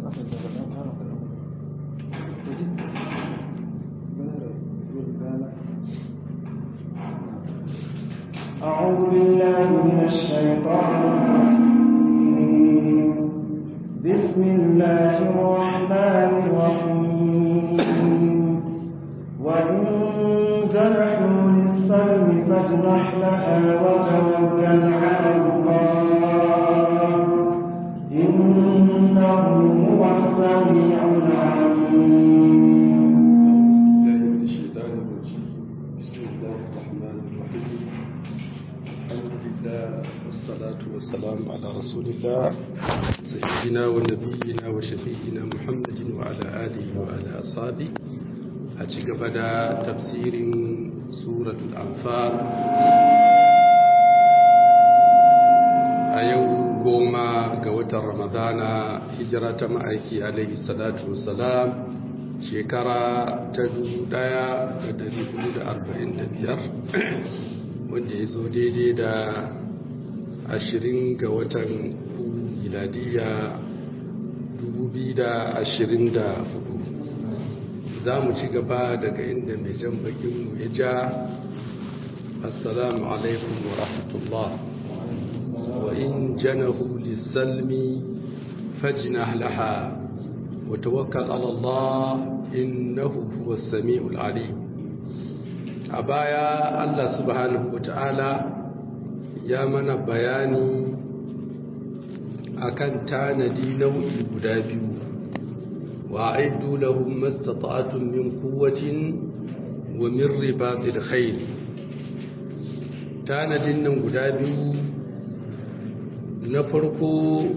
أعوذ بالله من الشيطان الرجيم بسم الله الرحمن الرحيم وإن جنحوا للسلم فاجنح لها وتوكل على الله إنه هو السميع العليم الله من الشيطان الرجيم بسم الله الرحمن الرحيم الحمد لله والصلاة والسلام على رسول الله سيدنا ونبينا وشفيعنا محمد وعلى آله وعلى أصحابه أجيك بدا تفسير سورة الأنفال أيو قوما قوة رمضان هجرة مأيكي عليه الصلاة والسلام shekara ta dubu daya da dari hudu da arba'in da biyar wanda ya zo daidai da ashirin ga watan miladiya dubu biyu da ashirin da hudu za mu ci gaba daga inda mai jan bakinmu ya ja assalamu alaikum wa rahmatullah wa in janahu lissalmi fajnah laha وتوكل على الله إنه هو السميع العليم أبايا الله سبحانه وتعالى يا من بياني akan tanadi nau'i guda biyu wa aiddu lahum mastata'tum min quwwatin wa min ribatil khayl tanadin nan guda biyu na farko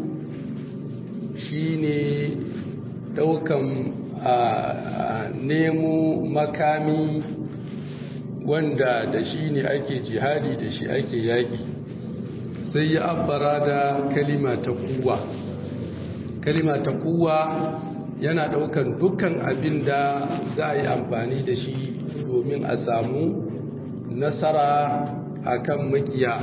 shine daukan a nemo makami wanda da shi ne ake jihadi da shi ake yaƙi sai ya abbara da kalima ta kuwa kalima ta kuwa yana daukan dukkan abin da za a yi amfani da shi domin a samu nasara akan makiya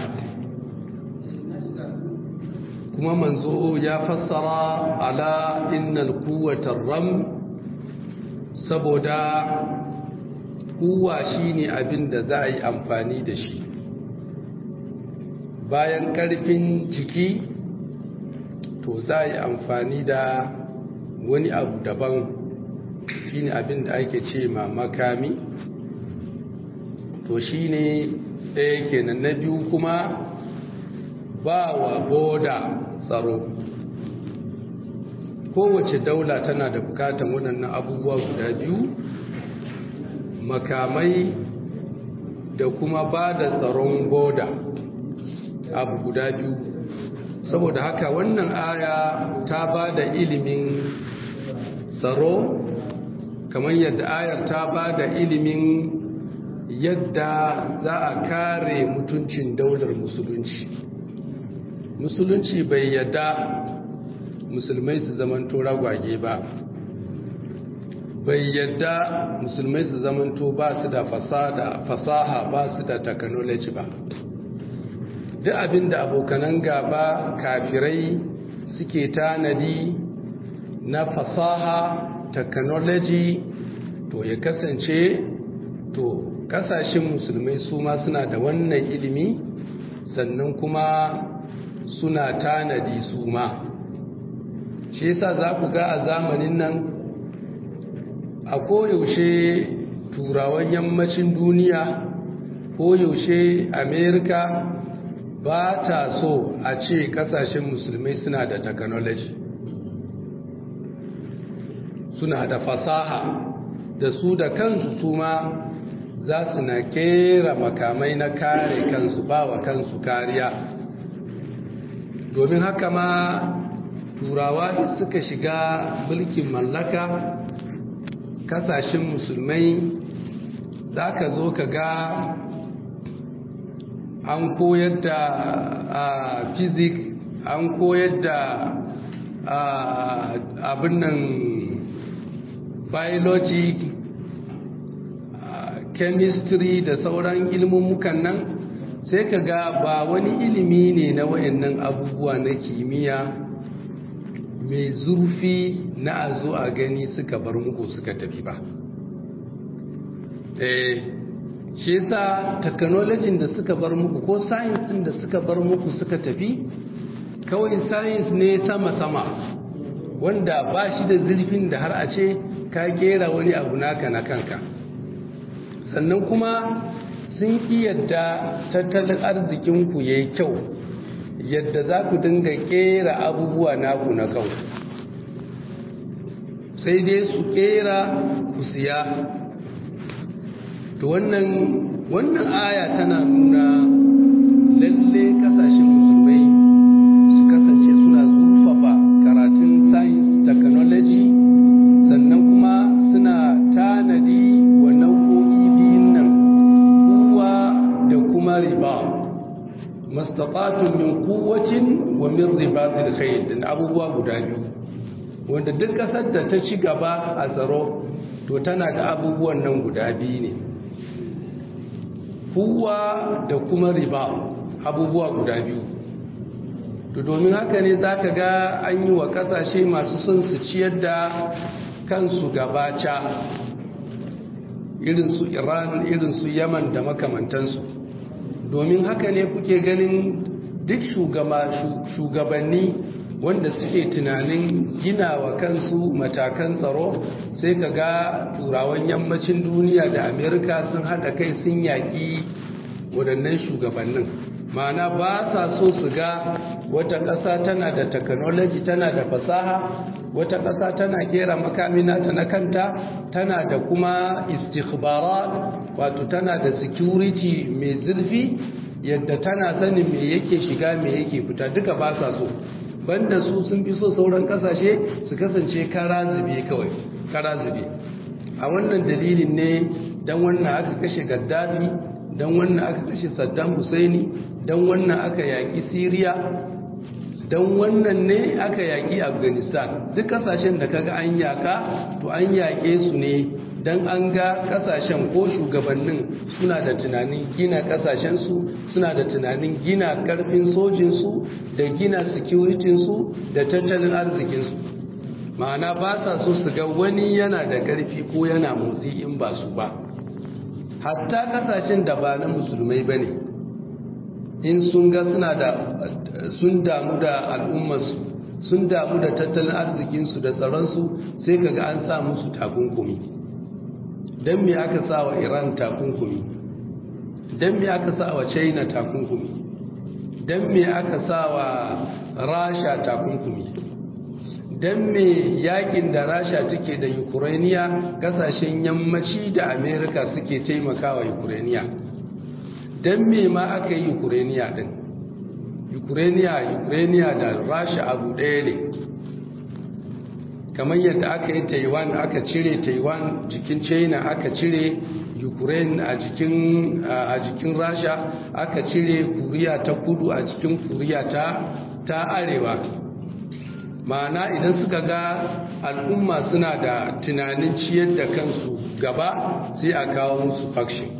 kuma manzo ya fassara ala innal quwwatar ram saboda kuwa shine abin da za a yi amfani da shi bayan karfin jiki to za a yi amfani da wani abu daban shine abin da ake ce ma makami to shine ɗaya kenan na biyu kuma ba wa boda tsaro kowace daula tana da bukatan waɗannan abubuwa guda biyu makamai da kuma ba da tsaron boda abu guda biyu saboda haka wannan aya ta ba da ilimin tsaro kamar yadda ayar ta ba da ilimin yadda za a kare mutuncin daular musulunci musulunci bai yadda musulmai su zamanto ragwage ba bai yadda musulmai su zamanto ba su da fasaha ba su da technology ba duk abin da abokanan gaba kafirai suke tanadi na fasaha technology to ya kasance to kasashen musulmai su ma suna da wannan ilimi sannan kuma suna tanadi su ma shi yasa za ku ga a zamanin nan a koyaushe turawan yammacin duniya koyaushe amerika ba ta so a ce kasashen musulmai suna da technology suna da fasaha da su da kansu su ma za su na kera makamai na kare kansu ba wa kansu kariya domin haka ma turawa suka shiga mulkin mallaka kasashen musulmai za ka zo ka ga an koyar da fizik an koyar da abin nan biology chemistry da sauran ilmummukan nan sai ka ga ba wani ilimi ne na wayannan abubuwa na kimiyya mai zurfi na a zo a gani suka bar muku suka tafi ba eh shi yasa technology da suka bar muku ko science da suka bar muku suka tafi kawai science ne sama-sama wanda ba shi da zurfin da har a ce ka kera wani abu naka na kanka sannan kuma sun ki yadda tattalin arzikinku ya yi kyau yadda za ku dinga kera abubuwa naku na kanku sai dai su kera ku siya to wannan wannan aya tana nuna lalle kasashen musulmai su kasance suna zurfafa karatun science technology sannan kuma suna tanadi wa nau'o'i biyun nan kuwa da kuma riba mastata'atun min quwwatin wa min ribatil khayl din abubuwa guda biyu wanda duk kasar da ta ci gaba a tsaro to tana da abubuwan nan guda biyu ne kuwa da kuma riba abubuwa guda biyu to domin haka ne za ka ga an yi wa kasashe masu son su ciyar da kansu gabaca irin su iran irin su yaman da makamantansu domin haka ne kuke ganin duk shugabanni wanda suke tunanin gina wa kansu matakan tsaro sai ka ga turawan yammacin duniya da amerika sun haɗa kai sun yaƙi waɗannan shugabannin ma'ana ba sa so su ga wata ƙasa tana da technology tana da fasaha wata ƙasa tana kera makamina ta na kanta tana da kuma istikhbarat wato tana da security mai zurfi yadda tana sanin me yake shiga me yake fita duka ba sa so banda su sun fi so sauran kasashe su kasance kara zube kawai kara zube a wannan dalilin ne dan wannan aka kashe gaddafi dan wannan aka kashe saddam husaini dan wannan aka yaki syria dan wannan ne aka yaki afghanistan duk kasashen da kaga an yaka to an yake su ne dan an ga kasashen ko shugabannin suna da tunanin gina kasashensu suna da tunanin gina karfin sojinsu da gina securitinsu da tattalin arzikinsu ma'ana ba sa so su ga wani yana da karfi ko yana motsi in ba su ba hatta kasashen da ba na musulmai ba ne in sun ga suna da sun damu da al'ummarsu sun damu da tattalin arzikinsu da tsaronsu sai kaga an sa musu takunkumi don me aka sa wa iran takunkumi don me aka sa wa china takunkumi don me aka sa wa rasha takunkumi don me yakin da rasha take da ukrainiya kasashen yammaci da amerika suke taimakawa ukrainiya don me ma aka yi ukrainiya din ukrainiya ukrainiya da rasha abu ɗaya ne kamar yadda aka yi taiwan aka cire taiwan jikin china aka cire ukraine a jikin a jikin rasha aka cire kuriya ta kudu a cikin kuriya ta ta arewa ma'ana idan suka ga al'umma suna da tunanin ciyar da kansu gaba sai a kawo musu faction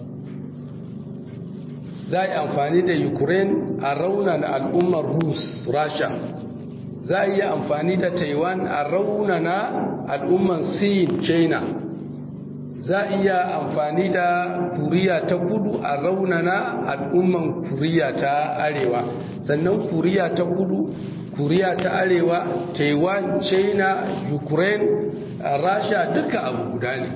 za a yi amfani da ukraine a raunana al'ummar rus rasha za a yi amfani da taiwan a raunana al'umman sin china za a iya amfani da kuriya ta kudu a raunana al'umman kuriya ta arewa sannan kuriya ta kudu kuriya ta arewa taiwan china ukraine rasha duka abu guda ne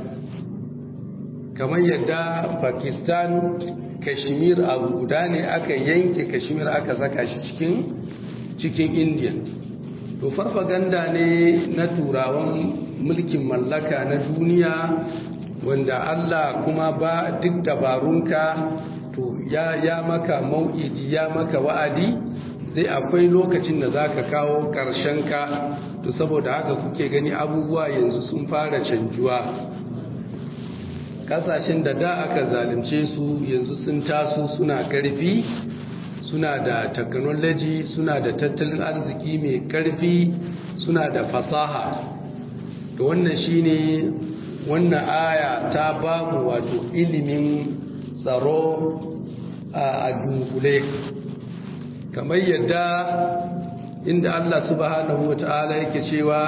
kamar yadda pakistan kashmir abu guda ne aka yanke kashmir aka saka shi cikin cikin india to farfaganda ne na turawan mulkin mallaka na duniya wanda Allah kuma ba duk dabarunka to ya ya maka mau'idi ya maka wa'adi sai akwai lokacin da zaka kawo karshen ka to saboda haka kuke gani abubuwa yanzu sun fara canjuwa kasashen da da aka zalunce su yanzu sun taso suna karfi suna da technology suna da tattalin arziki mai karfi suna da fasaha to wannan shine wannan aya ta ba mu wato ilimin tsaro a dunkule kamar yadda inda Allah subhanahu wata'ala yake cewa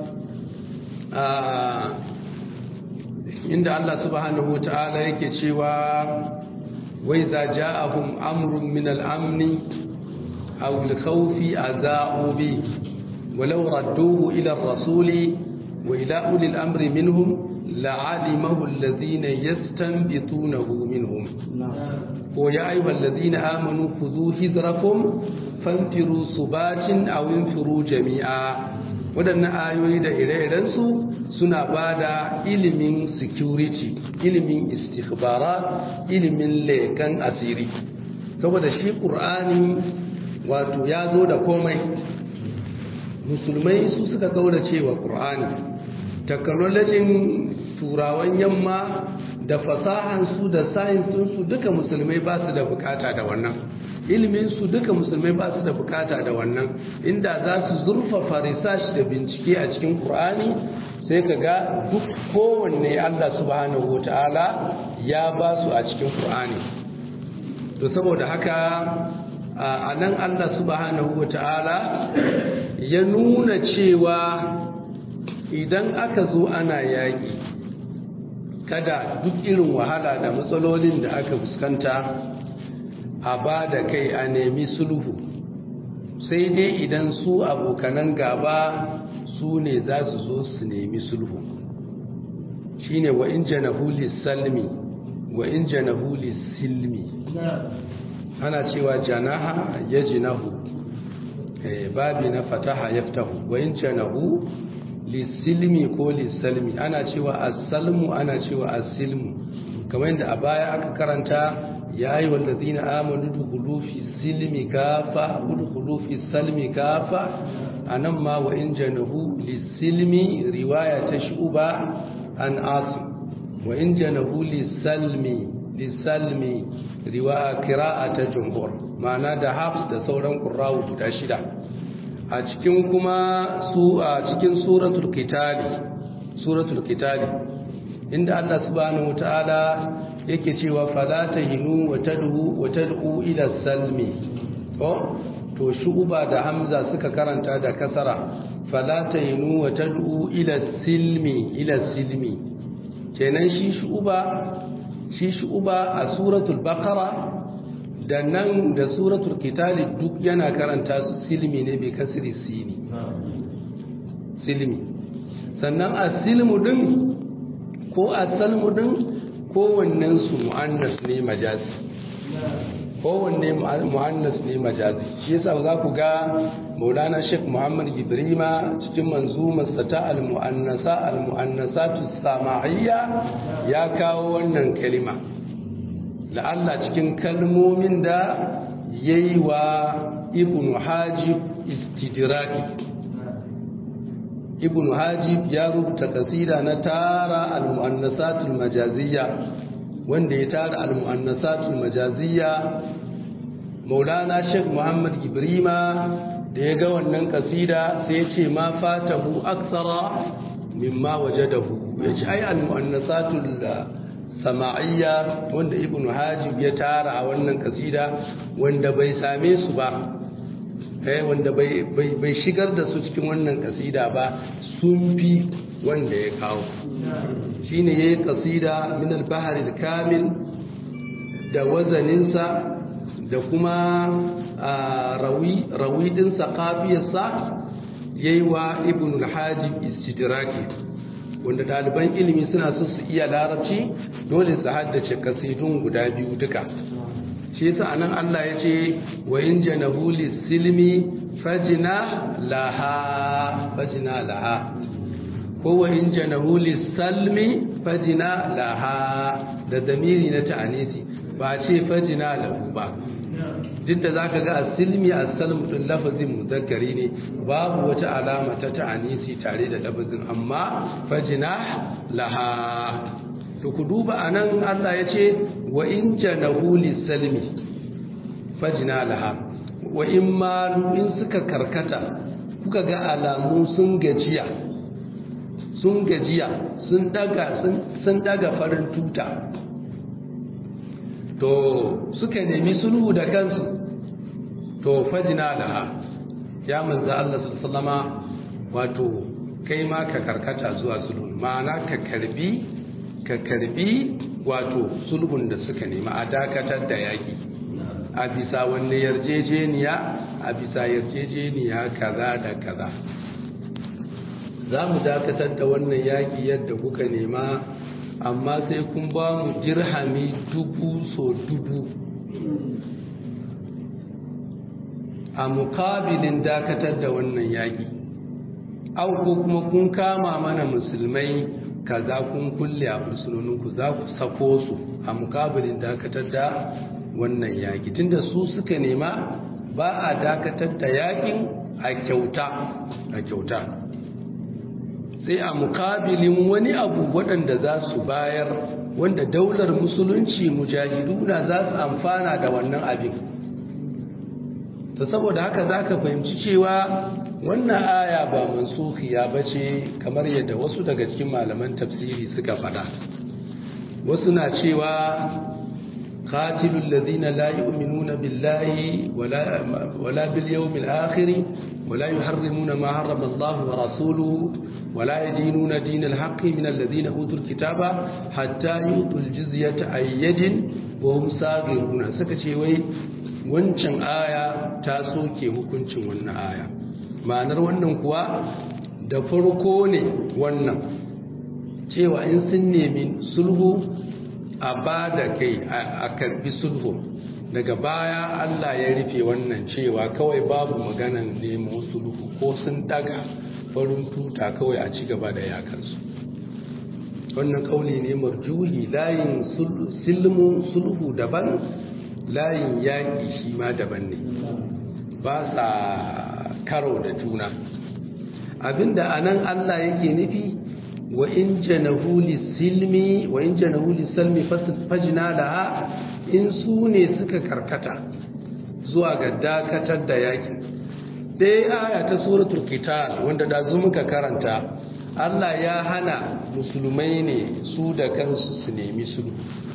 inda Allah subhanahu wata'ala yake cewa wai za ja'ahum amrun min al-amni aw al-khawfi aza'u bi walau radduhu ila ar-rasuli wa ila uli al-amri minhum la'alimahu alladhina yastanbitunahu minhum ko ya ayyuhal ladhina amanu khudhu hidrakum fanfiru subatin aw infiru jami'a wadannan ayoyi da ire-irensu suna bada ilimin security ilimin istikhbarat ilimin lekan asiri saboda shi qur'ani wato ya zo da komai musulmai su suka kaurace wa qur'ani technology turawan yamma da fasahansu da sayensinsu duka musulmai ba su da bukata da wannan iliminsu duka musulmai ba su da bukata da wannan inda za su zurfafa research da bincike a cikin Kur'ani, sai ka ga duk kowanne allah subhanahu wata'ala ya ba su a cikin Kur'ani. to saboda haka a nan allah subhanahu wata'ala ya nuna cewa idan aka zo ana yaƙi kada duk irin wahala da matsalolin da aka fuskanta a ba da kai a nemi sulhu sai dai idan su abokanan gaba su ne za su zo su nemi sulhu shine wa in janahu salmi wa in janahu silmi ana cewa janaha ya jinahu babi na fataha yaftahu wa in janahu lisilmi ko lisalmi ana cewa asalmu ana cewa asilmu kamar yadda a baya aka karanta ya yi wallazina amanu dukulu fi silmi kafa dukulu fi salmi kafa anan ma wa in janahu lisilmi riwaya ta shuba an asim wa in janahu lisalmi lisalmi riwaya qira'a ta jumhur ma'ana da hafs da sauran qurra'u guda shida a cikin kuma su a cikin suratul kitali suratul kitali inda Allah subhanahu wataala yake cewa fala tahinu wa tad'u wa tad'u ila salmi to to shuba da hamza suka karanta da kasara fala tahinu wa tad'u ila silmi ila silmi kenan shi shuba shi shuba a suratul baqara da nan da suratul kitali duk yana karanta su silmi ne bai kasiri sini silmi sannan a silmu din ko a salmu din kowannen su mu'annas ne majazi kowanne mu'annas ne majazi shi yasa za ku ga maulana sheikh muhammad ibrima cikin manzumarsa ta al-mu'annasa al-mu'annasatu sama'iyya ya kawo wannan kalima la'alla cikin kalmomin da ya yi wa ibn hajib istidiraki ibn hajib ya rubuta kasida na tara al-mu'annasatul majaziyya wanda ya tara al-mu'annasatul majaziyya maulana sheikh muhammad ibrima da ya ga wannan kasida sai ya ce ma fatahu aksara mimma wajadahu ya ce ai al-mu'annasatul sama'iyya wanda ibn hajib ya tara a wannan kasida wanda bai same su ba eh wanda bai bai shigar da su cikin wannan kasida ba sun fi wanda ya kawo shine yayi kasida min al-bahr al-kamil da wazaninsa da kuma rawi rawi din saqafiyarsa yayi wa ibn al-hajib istidraki wanda ɗaliban ilimi suna so su iya larabci dole su haddace kasidun guda biyu duka shi yasa anan Allah ya ce wa in janahu silmi fajina laha fajina laha ko wa in janahu salmi fajina laha da damiri na ta'anisi ba ce fajina lahu ba duk da zaka ga asilmi asalmu din lafazin muzakkari ne babu wata alama ta ta'anisi tare da lafazin amma fajina laha to ku duba anan Allah ya ce wa in janahu lisalmi fajina laha wa in malu in suka karkata kuka ga alamu sun gajiya sun gajiya sun daga sun daga farin tuta to suka nemi sulhu da kansu to fajina laha ya manzo Allah sallama wato kai ma ka karkata zuwa sulhu ma'ana ka karbi ka karbi wato sulhun da suka nema a dakatar da yaki a bisa wanne yarjejeniya a bisa yarjejeniya kaza da kaza za mu dakatar da wannan yaki yadda kuka nema amma sai kun ba mu dirhami dubu so dubu a mukabilin dakatar da wannan yaƙi au ko kuma kun kama mana musulmai kaza kun kulle a fursunoninku za ku sako su a mukabilin dakatar da wannan yaƙi tunda su suka nema ba a dakatar da yaƙin a kyauta a kyauta sai a mukabilin wani abu waɗanda za su bayar wanda daular musulunci mujahiduna za su amfana da wannan abin to saboda haka za ka fahimci cewa wannan aya ba mansukhiya ba ce kamar yadda wasu daga cikin malaman tafsiri suka faɗa wasu na cewa qatilul ladina la yu'minuna billahi wala wala bil yawmil akhir wala yuharrimuna ma harrama Allah wa rasuluhu wala yadinuna dinal haqqi min alladhina utul kitaba hatta yutul jizyata ayyadin wa hum saghiruna suka ce wai wancan aya ta soke hukuncin wannan aya ma'anar wannan kuwa da farko ne wannan cewa in sun nemi sulhu a ba da kai a karbi sulhu daga baya Allah ya rufe wannan cewa kawai babu maganan nemo sulhu ko sun daga farin tuta kawai a ci gaba da yakansu wannan kauli ne marjuhi layin silmu sulhu daban layin yaƙi shi ma daban ne ba sa karo da juna abinda anan Allah yake nufi wa in janahu silmi wa in janahu silmi fajna laha in su ne suka karkata zuwa ga dakatar da yaƙi dai aya ta suratul qital wanda da zo muka karanta Allah ya hana musulmai ne su da kansu su nemi sulhu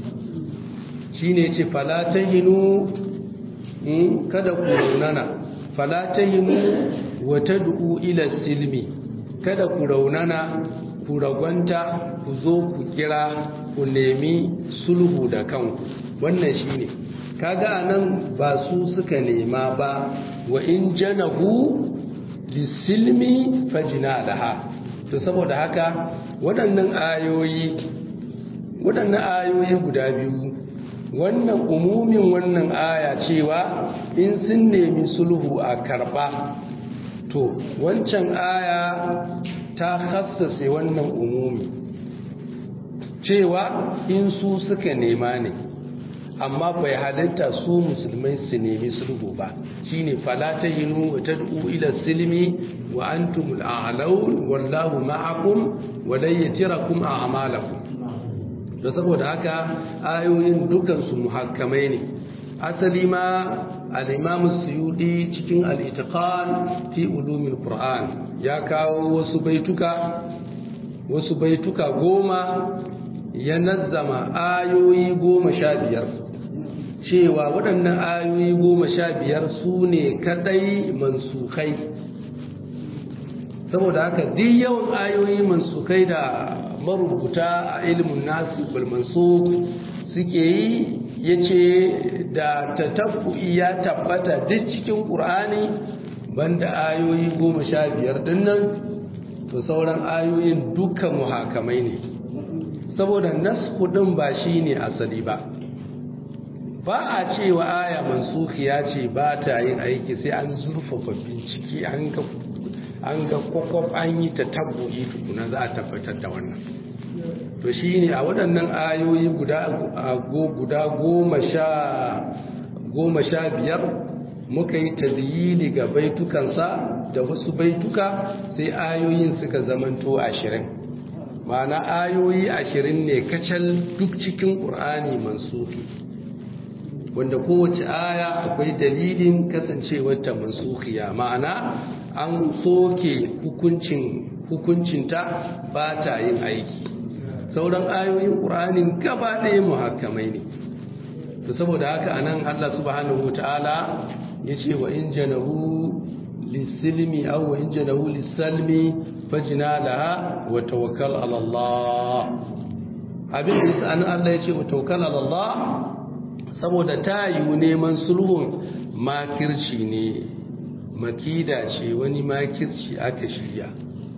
shi ne ce falatahinu kada ku raunana falatahinu wata du'u ila silmi kada ku raunana ku ragwanta ku zo ku kira ku nemi sulhu da kanku wannan shi ne kaga anan ba su suka nema ba wa in janahu lisilmi fajina laha to saboda haka waɗannan ayoyi waɗannan ayoyi guda biyu wannan umumin wannan aya cewa in sun nemi sulhu a karba to wancan aya ta hassase wannan umumi cewa in su suka nema ne amma bai halatta su musulmai su nemi sulhu ba shine fala tahinu wa tad'u ila silmi wa antumul a'laun wallahu ma'akum wa la yatirakum a'malakum da saboda haka ayoyin dukansu muhakkamai ne asali ma al-imam suyudi cikin al-itiqan fi ulumil qur'an ya kawo wasu baituka wasu baituka goma ya nazzama ayoyi goma sha biyar cewa waɗannan ayoyi goma sha biyar su ne kaɗai mansukai saboda haka duk yawan ayoyi mansukai da marubuta a ilimin nasu balmansu suke yi ya ce da tatabbu'i ya tabbata duk cikin ƙur'ani banda ayoyi goma sha biyar dinnan to sauran ayoyin dukkan muhakamai ne saboda nasku ɗin ba shi ne asali ba ba a cewa aya mansukhiya ce ba ta yin aiki sai an zurfafa bincike an ga an ga kwakwaf an yi ta tabbu'i tukuna za a tabbatar da wannan to shi ne a waɗannan ayoyi guda goma sha biyar muka yi tazyini ga baitukansa da wasu baituka sai ayoyin suka zamanto ashirin ma'ana ayoyi ashirin ne kacal duk cikin ƙur'ani mansufi wanda kowace aya akwai dalilin kasancewarta mansukiya ma'ana an soke hukuncin hukuncinta ba ta yin aiki sauran ayoyin ƙur'anin gaba ɗaya muhakkamai ne to saboda haka anan Allah subhanahu ta'ala ya ce wa in janahu lisilmi aw in janahu lisalmi fajna laha wa tawakkal ala Allah abin da yasa Allah ya ce wa tawakkal ala Allah saboda ta yi neman sulhun makirci ne makida ce wani makirci aka shirya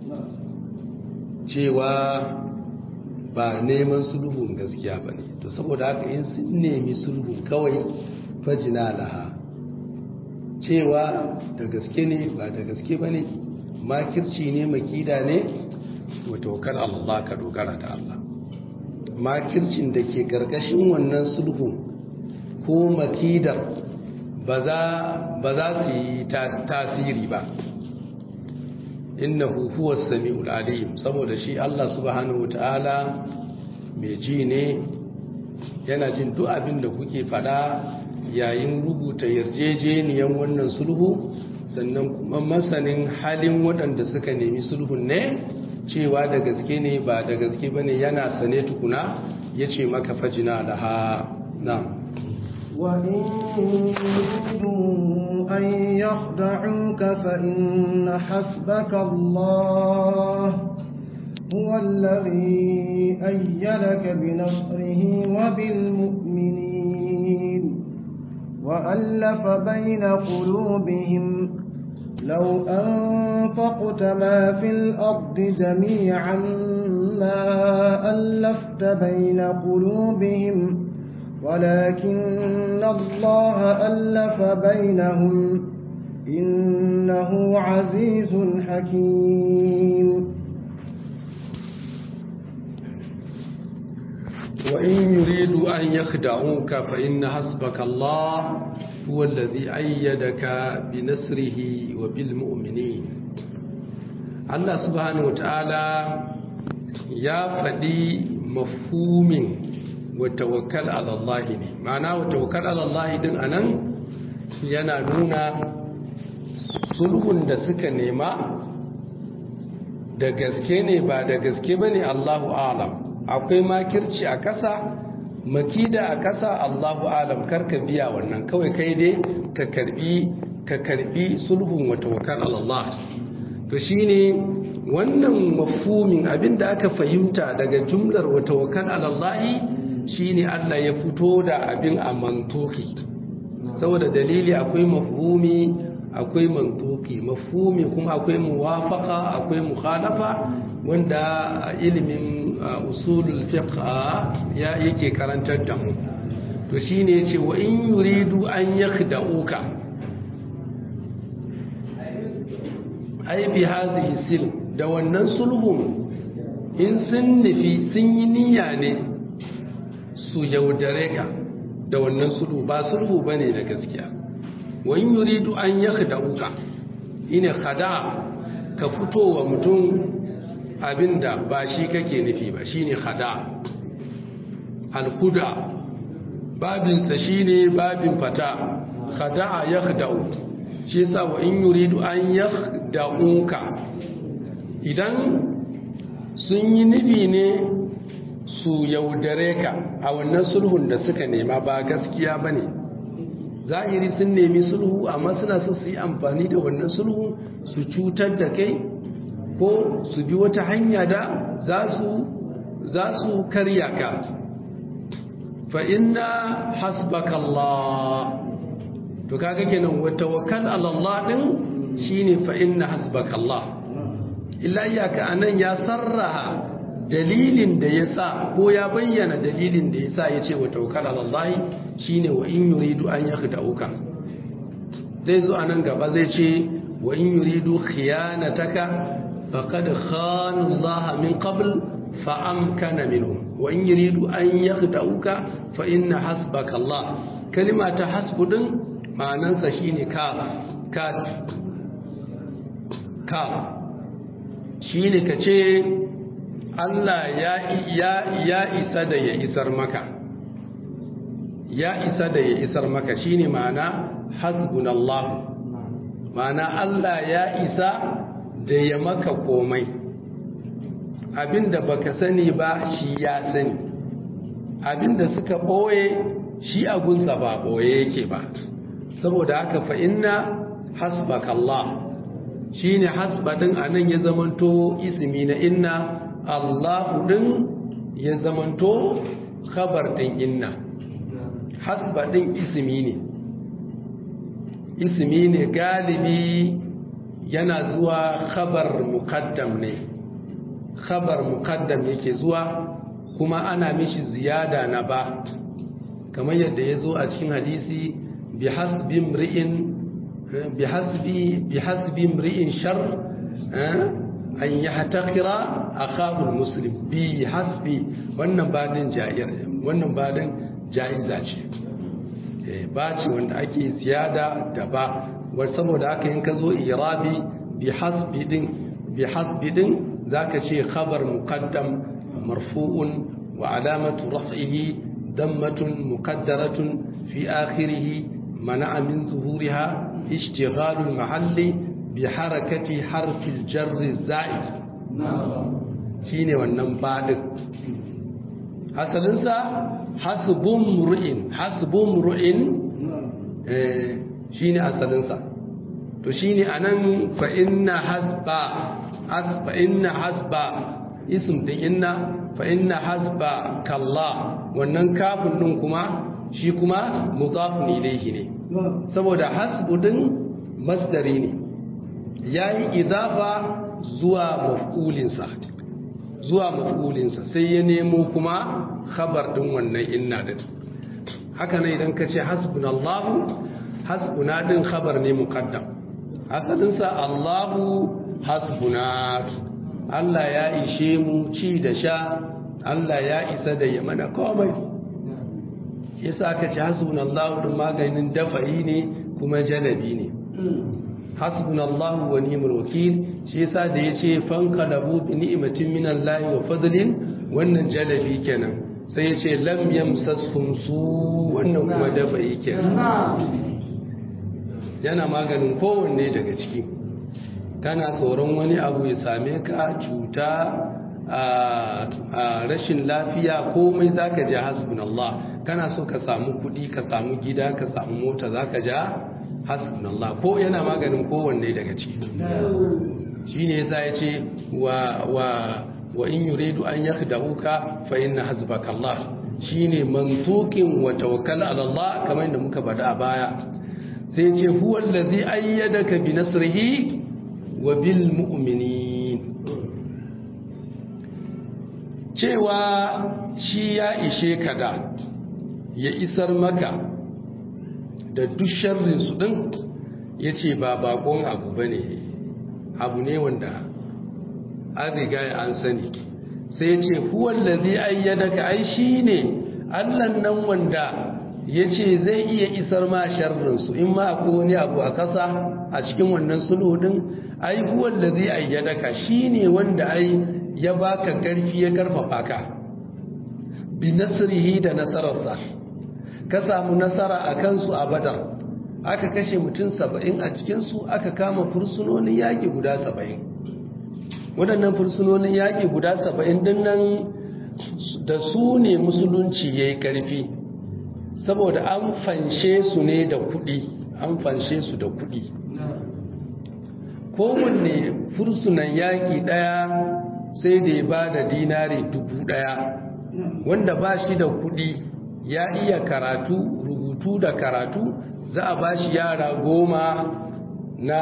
cewa ba neman sulhun gaskiya ba ne to saboda haka in sun nemi sulhun kawai fajina laha cewa da gaske ne ba da gaske ba ne makirci ne makida ne watokar Allah ka dogara da Allah makircin da ke karkashin wannan sulhun ko makidar ba za su yi tasiri ba innahu huwa sami'ul alim saboda shi Allah subhanahu wataala mai ji ne yana jin duk abin da kuke fada yayin rubuta yarjejeniyan wannan sulhu sannan kuma masanin halin waɗanda suka nemi sulhun ne cewa da gaske ne ba da gaske bane yana sane tukuna yace maka fajina laha na'am وإن يريدوا أن يخدعوك فإن حسبك الله هو الذي أيدك بنصره وبالمؤمنين وألف بين قلوبهم لو أنفقت ما في الأرض جميعا ما ألفت بين قلوبهم ولكن الله ألف بينهم إنه عزيز حكيم وإن يريدوا أن يخدعوك فإن حسبك الله هو الذي أيدك بنصره وبالمؤمنين الله سبحانه وتعالى يا فدي مفهوم watawakkal ala Allah ne ma'ana watawakkal ala Allah din anan yana nuna sulhun da suka nema da gaske ne ba da gaske bane Allahu alam akwai makirci a kasa makida a kasa Allahu alam karka biya wannan kawai kai dai ka karbi ka karbi sulhun watawakkal ala Allah to shine wannan mafhumin abinda aka fahimta daga jumlar watawakkal ala Allah shine Allah ya fito da abin a mantoki saboda dalili akwai mafhumi akwai mantoki mafhumi kuma akwai muwafaka akwai mukhalafa wanda ilimin usulul fiqh ya yake karantar da mu to shine yace wa in yuridu an yakhda'uka ai bi hadhihi sil da wannan sulhun in sun nufi sun yi niyya ne su yaudare ka da wannan sulhu ba sulhu ba ne da gaskiya wani yuridu an ya uka ina khada ka fito wa mutum abinda ba shi kake nufi ba shine khada alkuda babinsa shine babin fata khada ya khada'u shi yasa wa in yuridu an ya uka idan sun yi nufi ne su yaudare ka a wannan sulhun da suka nema ba gaskiya ba ne zahiri sun nemi sulhu amma suna so su yi amfani da wannan sulhu su cutar da kai ko su bi wata hanya da za su karya ka fa inna hasbaka Allah to kaga kenan wa tawakkal ala Allah din shine fa inna hasbaka Allah illa iyaka anan ya sarraha dalilin da ya sa ko ya bayyana dalilin da ya sa ya ce wa tawakkal ala Allah shine wa in yuridu an yakhda'uka zai zo anan gaba zai ce wa in yuridu khiyanataka faqad khana Allah min qabl fa amkana minhum wa in yuridu an yakhda'uka fa inna hasbaka Allah kalima ta hasbu din ma'anansa shine ka ka ka shine kace Allah ya ya ya isa da ya isar maka ya isa da ya isar maka shine ma'ana hasbunallahu ma'ana Allah ya isa da ya maka komai abinda baka sani ba shi ya sani abinda suka boye shi agunsa ba boye yake ba saboda haka fa inna hasbakallah shine hasba din anan ya zamanto ismi na inna Allahu din ya zamanto khabar din inna hasba din ismi ne ismi ne galibi yana zuwa khabar muqaddam ne khabar muqaddam yake zuwa kuma ana mishi ziyada na ba kamar yadda ya zo a cikin hadisi bi hasbi mri'in bi hasbi bi hasbi mri'in shar an yahtakira akahu muslim bi hasbi wannan badin ja'ir wannan badin ja'iza ce ba ce wanda ake ziyada da ba saboda haka in ka zo irabi bi hasbi din bi hasbi din zaka ce khabar muqaddam marfu'un wa alamatu raf'ihi dammatun muqaddaratun fi akhirih mana'a min zuhuriha ishtighalu al-mahalli bi harakati harfi al-jar zaid shine wannan ba din asalinsa hasbun ru'in hasbun ru'in shine asalinsa to shine anan fa inna hasba fa inna hasba ism din inna fa inna hasba kallah wannan kafin din kuma shi kuma mudafun ilayhi ne saboda hasbu din masdari ne yayi idafa zuwa maf'ulinsa zuwa maf'ulinsa sai ya nemo kuma khabar din wannan inna din haka ne idan ka ce hasbunallahu hasbuna din khabar ne muqaddam asalinsa Allahu hasbuna Allah ya ishe mu ci da sha Allah ya isa da ya mana komai yasa aka ce hasbunallahu din maganin dafa'i ne kuma janabi ne hasbunallahu wa ni'mal wakil shi yasa da yace fanqalabu bi ni'matin minallahi wa fadlin wannan jalabi kenan sai yace lam yamsashum su wannan kuma dafa'i kenan yana maganin kowanne daga ciki kana tsoron wani abu ya same ka cuta a rashin lafiya komai zaka ji hasbunallah kana so ka samu kuɗi ka samu gida ka samu mota zaka ja hasbunallah ko yana maganin kowanne daga ciki shine yasa yace wa wa wa in yuridu an yakhda'uka fa inna hasbaka Allah shine mantuqin wa tawakkal ala Allah kamar yadda muka bada a baya sai yace huwa allazi ayyadaka bi nasrihi wa bil mu'minin cewa shi ya ishe ka da ya isar maka da duk sharrin su din yace ba bakon abu bane abu ne wanda an riga an sani sai ce huwallazi ayyadaka ai shine Allah nan wanda yace zai iya isar ma sharrin su in ma akwai wani abu a kasa a cikin wannan sulhu din ai huwallazi ayyadaka shine wanda ai ya baka karfi ya karfafa ka bi nasrihi da nasararsa ka samu nasara a kansu a badar aka kashe mutum saba'in a cikinsu aka kama fursunonin yaƙi guda saba'in waɗannan fursunonin yaƙi guda saba'in din nan da su ne musulunci ya yi ƙarfi saboda an fanshe su ne da kuɗi an fanshe su da kuɗi kowanne fursunan yaƙi ɗaya sai da ya ba da dinari dubu ɗaya wanda ba shi da kuɗi ya iya karatu rubutu da karatu za a ba shi yara goma na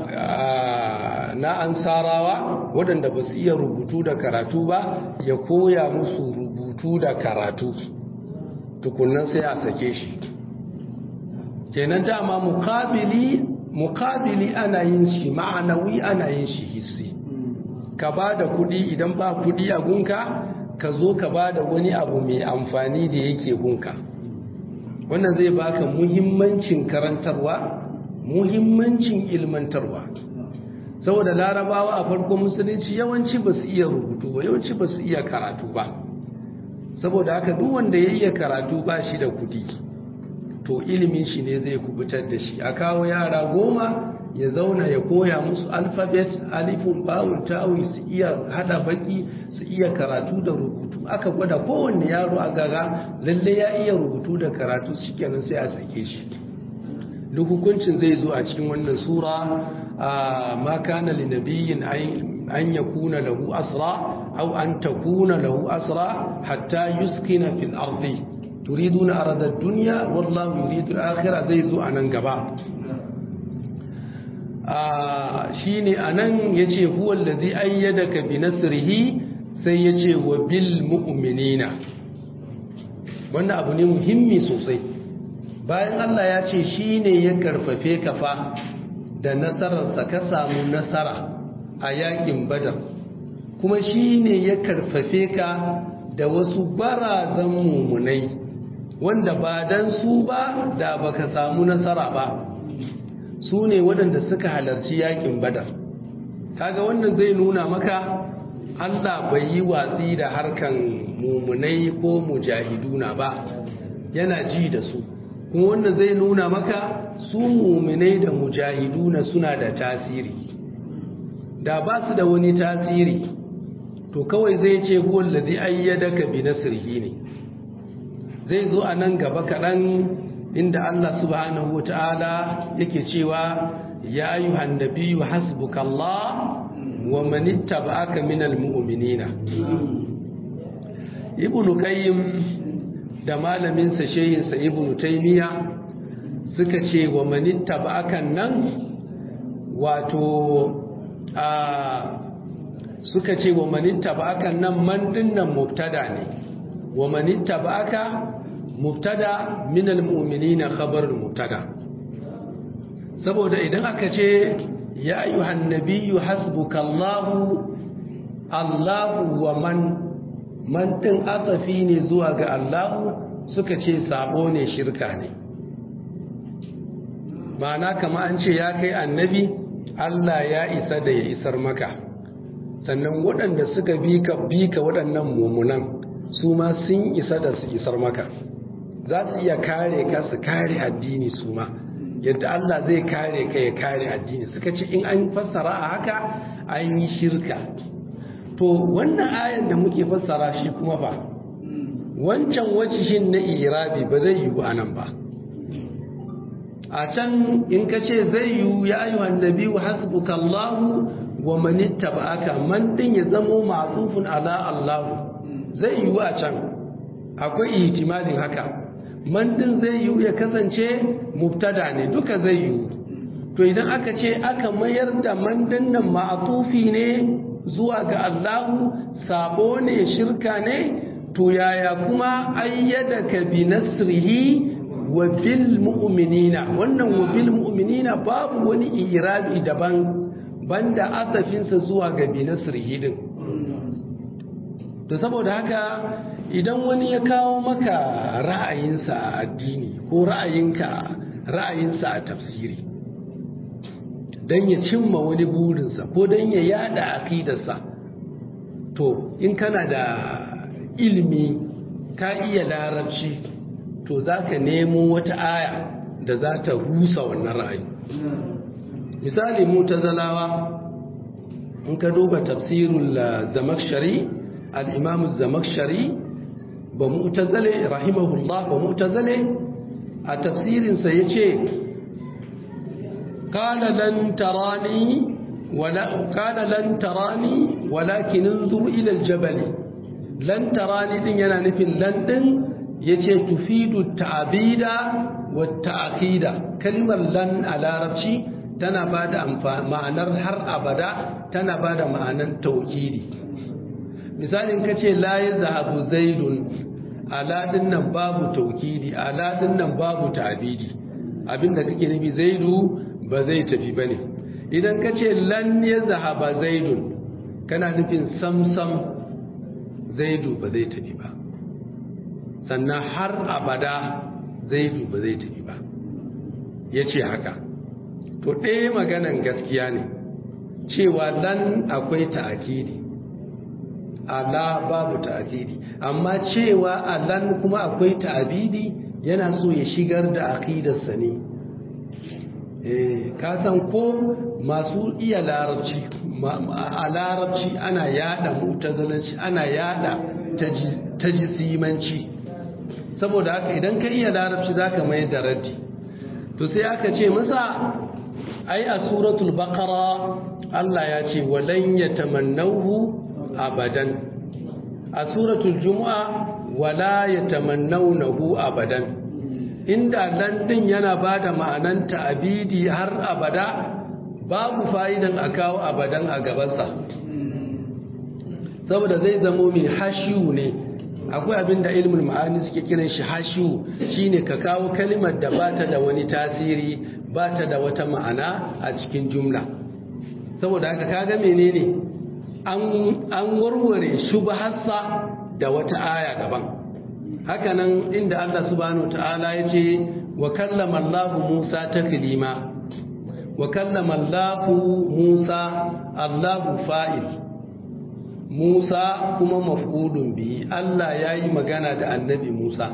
na ansarawa waɗanda ba su iya rubutu da karatu ba ya koya musu rubutu da karatu tukunan sai a sake shi kenan dama mukabili mukabili ana yin shi ma'anawi ana yin shi hissi ka ba da kuɗi idan ba kuɗi a gunka ka zo ka ba da wani abu mai amfani da yake gunka wannan zai baka muhimmancin karantarwa muhimmancin ilmantarwa saboda larabawa a farkon musulunci yawanci ba su iya rubutu ba yawanci ba su iya karatu ba saboda haka duk wanda ya iya karatu ba shi da kudi to ilimin shi ne zai kubutar da shi a kawo yara goma ya zauna ya koya musu alfabet alifun bawun tawi su iya hada baki su iya karatu da rubutu aka gwada kowanne yaro a gaga lalle ya iya rubutu da karatu shikenan sai a sake shi duk hukuncin zai zo a cikin wannan sura ma kana li nabiyyin an yakuna lahu asra aw an takuna lahu asra hatta yuskina fil ardi turiduna arada ad-dunya wallahu yuridu al-akhirah zai zo anan gaba shine anan yace huwa allazi ayyadaka bi nasrihi sai yace wa bil mu'minina wannan abu ne muhimmi sosai bayan Allah ya ce shine ya karfafe ka fa da nasararsa ka samu nasara a yakin badar kuma shine ya karfafe ka da wasu barazan mumunai wanda ba dan su ba da baka samu nasara ba su ne waɗanda suka halarci yakin badar kaga wannan zai nuna maka Allah bai yi watsi da harkan mumunai ko mujahiduna ba yana ji da su kuma wannan zai nuna maka su mumunai da mujahiduna suna da tasiri da ba su da wani tasiri to kawai zai ce huwa allazi ayyadaka bi nasrihi ne zai zo a nan gaba kaɗan inda Allah subhanahu wata'ala yake cewa ya ayyuhan nabiyyu hasbukallah wa man ittaba'aka minal mu'minina ibnu qayyim da malamin sa shehin sa ibnu taymiya suka ce wa man ittaba'aka nan wato a suka ce wa man ittaba'aka nan man dinnan mubtada ne wa man ittaba'aka mubtada min almu'minina khabar mubtada saboda idan aka ce ya ayyuhan nabiyyu hasbukallahu Allahu wa man man tin asafi ne zuwa ga Allahu suka ce sabo ne shirka ne ma'ana kama an ce ya kai annabi Allah ya isa da ya isar maka sannan waɗanda suka bi ka bi ka waɗannan mumunan su ma sun isa da su isar maka za su iya kare ka su kare addini su ma yadda Allah zai kare ka ya kare addini suka ce in an fassara a haka an yi shirka to wannan ayan da muke fassara shi kuma fa wancan wacishin na irabi ba zai yiwu anan ba a can in ka ce zai yiwu ya ayyuhan nabiyu hasbuka Allahu wa man ittaba'aka man din ya zamo ma'tufun ala Allah zai yiwu a can akwai ihtimalin haka man din zai yiwu ya kasance mubtada ne duka zai yiwu to idan aka ce aka mayar da man din nan ma'tufi ne zuwa ga Allahu sabo ne shirka ne to yaya kuma ayyadaka bi nasrihi wa bil mu'minina wannan wa bil mu'minina babu wani irabi daban banda asafinsa zuwa ga bi nasrihi din to saboda haka idan wani ya kawo maka ra'ayinsa a addini ko ra'ayinka ra'ayinsa a tafsiri don ya cimma wani burinsa ko don ya yada aqidarsa to in kana da ilimi ka iya larabci to za ka nemo wata aya da za ta rusa wannan ra'ayi misali mutazalawa in ka duba tafsirul zamakshari al-imam zamakshari ba mu'tazale rahimahullah ba mu'tazale a tafsirinsa yace qala lan tarani wala qala lan tarani walakin انظر ila al-jabal lan tarani din yana nufin lan din yace tufidu ta'bida wa ta'qida kalmar lan a larabci tana bada ma'anar har abada tana bada ma'anar tauhidi misalin kace la yazhabu zaidun aladin nan babu tauhidi aladin nan babu ta'bidi abinda kake nufi zaidu ba zai tafi bane idan kace lan yazhaba zaidun kana nufin samsam zaidu ba zai tafi ba sannan har abada zaidu ba zai tafi ba ya ce haka to ɗaya maganan gaskiya ne cewa lan akwai ta'akidi ala babu ta'akidi amma cewa a lan kuma akwai ta'abidi yana so ya shigar da aqidarsa ne eh ka san ko masu iya larabci a larabci ana yada mutazalanci ana yada tajisimanci saboda haka idan ka iya larabci zaka mai da raddi to sai aka ce masa ai a suratul baqara Allah ya ce walan yatamannahu abadan a suratul jumu'a wala yatamannawnahu abadan inda lan din yana bada ma'anan ta'abidi har abada babu fa'idan a kawo abadan a gabansa saboda zai zamo mai hashiyu ne akwai abin da ilmul ma'ani suke kiran shi hashiyu shine ka kawo kalimar da bata da wani tasiri bata da wata ma'ana a cikin jumla saboda haka kaga menene an warware shubhassa da wata aya gaban hakanan inda Allah subhanahu ta'ala ya ce wa kallama Allah Musa taklima wa kallama Allah Musa Allahu fa'il Musa kuma maf'ulun bihi Allah ya yi magana da annabi Musa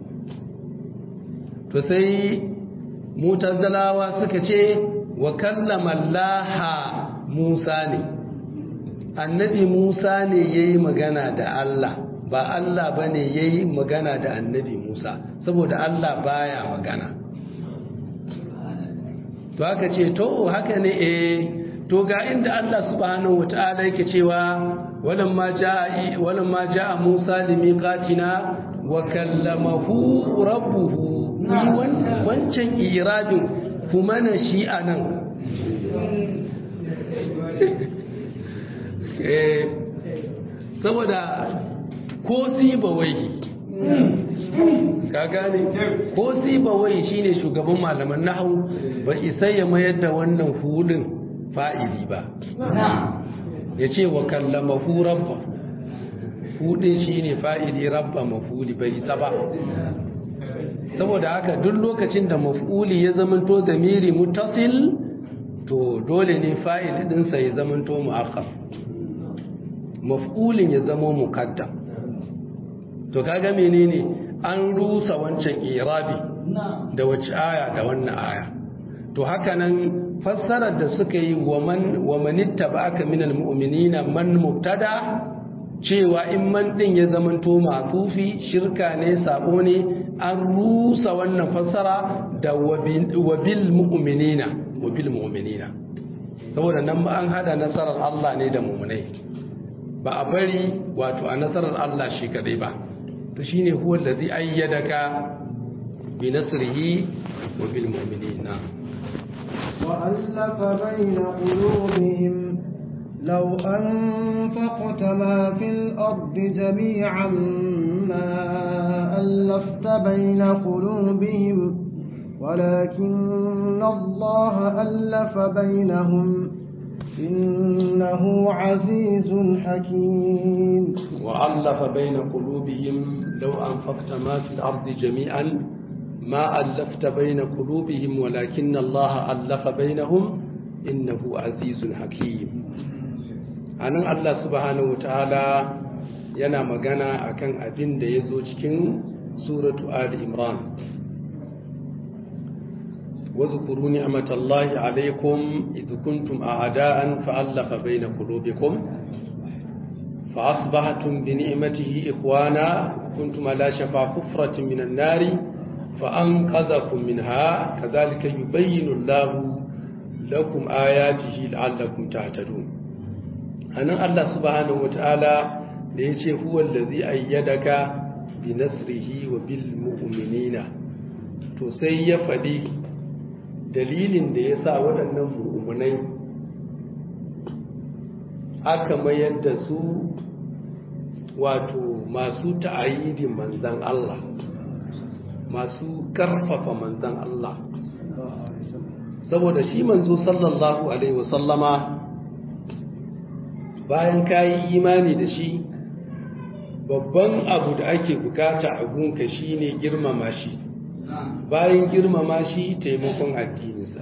to sai mutazzalawa suka ce wa kallama Allah Musa ne annabi Musa ne ya yi magana da Allah ba Allah ba ne ya yi magana da annabi Musa saboda Allah baya magana to haka ce to haka ne eh to ga inda Allah subhanahu wata'ala yake cewa walamma jaa walamma jaa Musa limiqatina wa kallamahu rabbuhu ni wancan irabin kuma na shi anan eh saboda ko sibawai ka gane ko sibawai shine shugaban malaman nahu ba isa ya mayar da wannan hulun fa'ili ba ya ce wa kallamahu rabba hudin shine fa'ili rabba mafuli bai isa ba saboda haka duk lokacin da mafuli ya zamanto zamiri mutasil to dole ne fa'ili dinsa ya zamanto mu'akhkhar maf'ulin ya zamo muqaddam to kaga menene an rusa wancan irabi da wace aya da wannan aya to haka nan fassarar da suka yi wa man wa manittaba'aka minal mu'minina man mubtada cewa in man din ya zamanto matufi shirka ne sabo ne an rusa wannan fassara da wabil mu'minina wabil mu'minina saboda nan ba an hada nasarar Allah ne da mu'minai ba a bari wato a nasarar Allah shi kadai ba to shine huwa allazi ayyadaka bi nasrihi wa bil mu'minina wa allafa bayna qulubihim law anfaqta ma fil ardi jami'an ma allafta bayna qulubihim ولكن الله ألف بينهم إنه عزيز حكيم وألف بين قلوبهم لو أنفقت ما في الأرض جميعا ما ألفت بين قلوبهم ولكن الله ألف بينهم إنه عزيز حكيم anan Allah subhanahu wataala yana magana akan abin da ya zo cikin suratu Ali Imran واذكروا نعمة الله عليكم إذ كنتم أعداء فألف بين قلوبكم فأصبحتم بنعمته إخوانا كنتم على شفا حفرة من النار فأنقذكم منها كذلك يبين الله لكم آياته لعلكم تعتدون أنا الله سبحانه وتعالى ليش هو الذي أيدك بنصره وبالمؤمنين تسيف لي dalilin da ya sa waɗannan mummunai aka mayar da su wato masu ta'ayidin manzan Allah masu karfafa manzan Allah saboda shi manzo sallallahu alaihi wasallama bayan kayi imani da shi babban abu da ake bukata a gunka shine girmama shi bayan girmama shi taimakon addininsa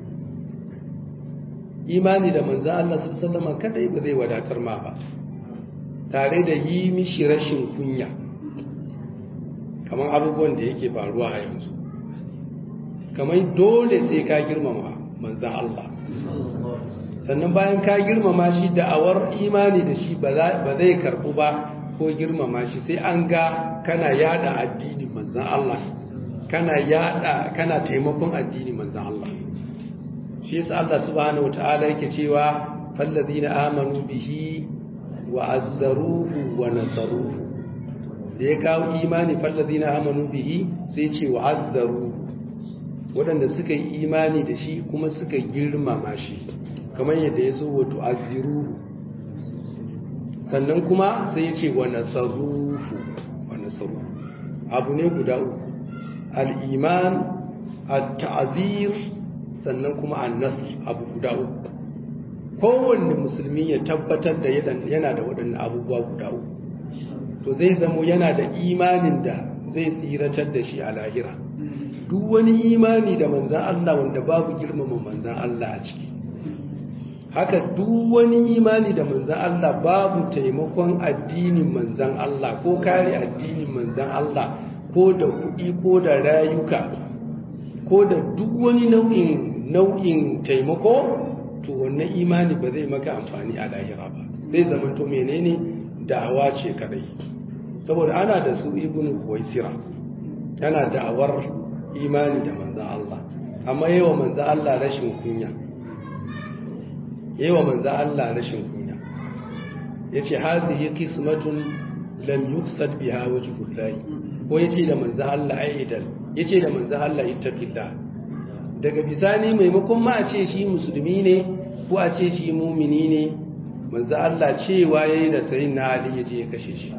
imani da manzo Allah sallallahu kadai ba zai wadatar ma ba tare da yi mishi rashin kunya kamar abubuwan da yake faruwa a yanzu kamar dole sai ka girmama manzan Allah sannan bayan ka girmama shi da'awar imani da shi ba zai karbu ba ko girmama shi sai an ga kana yada addinin manzan Allah kana yada kana taimakon addini manzan Allah shi shi yasa Allah subhanahu wataala yake cewa fallazina amanu bihi wa azzaruhu wa nasaruhu da ya kawo imani fallazina amanu bihi sai ce wa azzaruhu waɗanda suka yi imani da shi kuma suka girmama shi kamar yadda ya zo wato azziruhu sannan kuma sai ya ce wa nasaruhu wa nasaruhu abu ne guda uku al-iman at-ta'zir sannan kuma an-nasr abu guda uku kowanne musulmi ya tabbatar da yana da waɗannan abubuwa guda uku to zai zamo yana da imanin da zai tsiratar da shi a lahira duk wani imani da manzan Allah wanda babu girmama manzan Allah a ciki haka duk wani imani da manzan Allah babu taimakon addinin manzan Allah ko kare addinin manzan Allah ko da kuɗi ko da rayuka ko da duk wani nau'in nau'in taimako to wannan imani ba zai maka amfani a lahira ba zai zama to menene da'awa ce kadai saboda ana da su ibnu kuwaisira yana da'awar imani da manzan Allah amma yawa manzan Allah rashin kunya yawa manzan Allah rashin kunya yace hazihi qismatun lam yuqsad biha wajhullahi ko yace da manzan Allah aidal yace da manzan Allah ittaqillah daga bisani maimakon ma a ce shi musulmi ne ko a ce shi mumini ne manzo Allah cewa yayi da sayin na Ali ya je ya kashe shi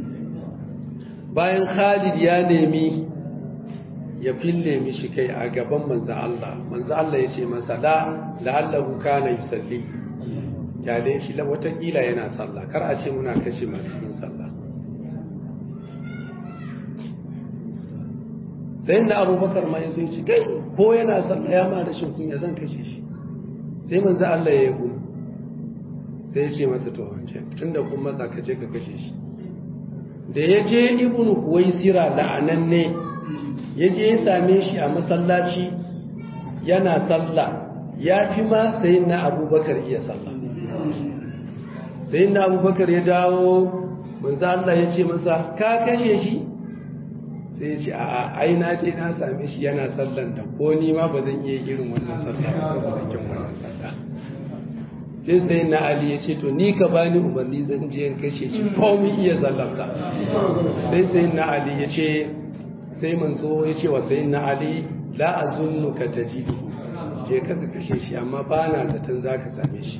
bayan Khalid ya nemi ya fille mishi kai a gaban manzo Allah manzo Allah ya ce masa la la'allahu kana yusalli ya dai shi la watakila yana sallah kar a ce muna kashe masu yin sallah sai na abubakar ma ya zo shi kai ko yana sallah ya ma rashin kunya zan kashe shi sai manzo Allah ya yi sai ya ce masa to wance tunda kun matsa ka je ka kashe shi da ya je ibnu kuwaisira la'ananne ya je ya same shi a masallaci yana sallah ya fi ma sai na abubakar iya sallah sai na abubakar ya dawo manzo Allah ya ce masa ka kashe shi sai ya ce a ai na je na same shi yana sallan da ko ni ma ba zan iya irin wannan sallah ba ba zan wannan sallah sai sai na Ali ya ce to ni ka bani umarni zan je in kashe shi ko mu iya sallar sa sai sai na Ali ya ce sai manzo ya ce wa sai na Ali la azunnuka tajidu je ka ka kashe shi amma ba na zaton zaka same shi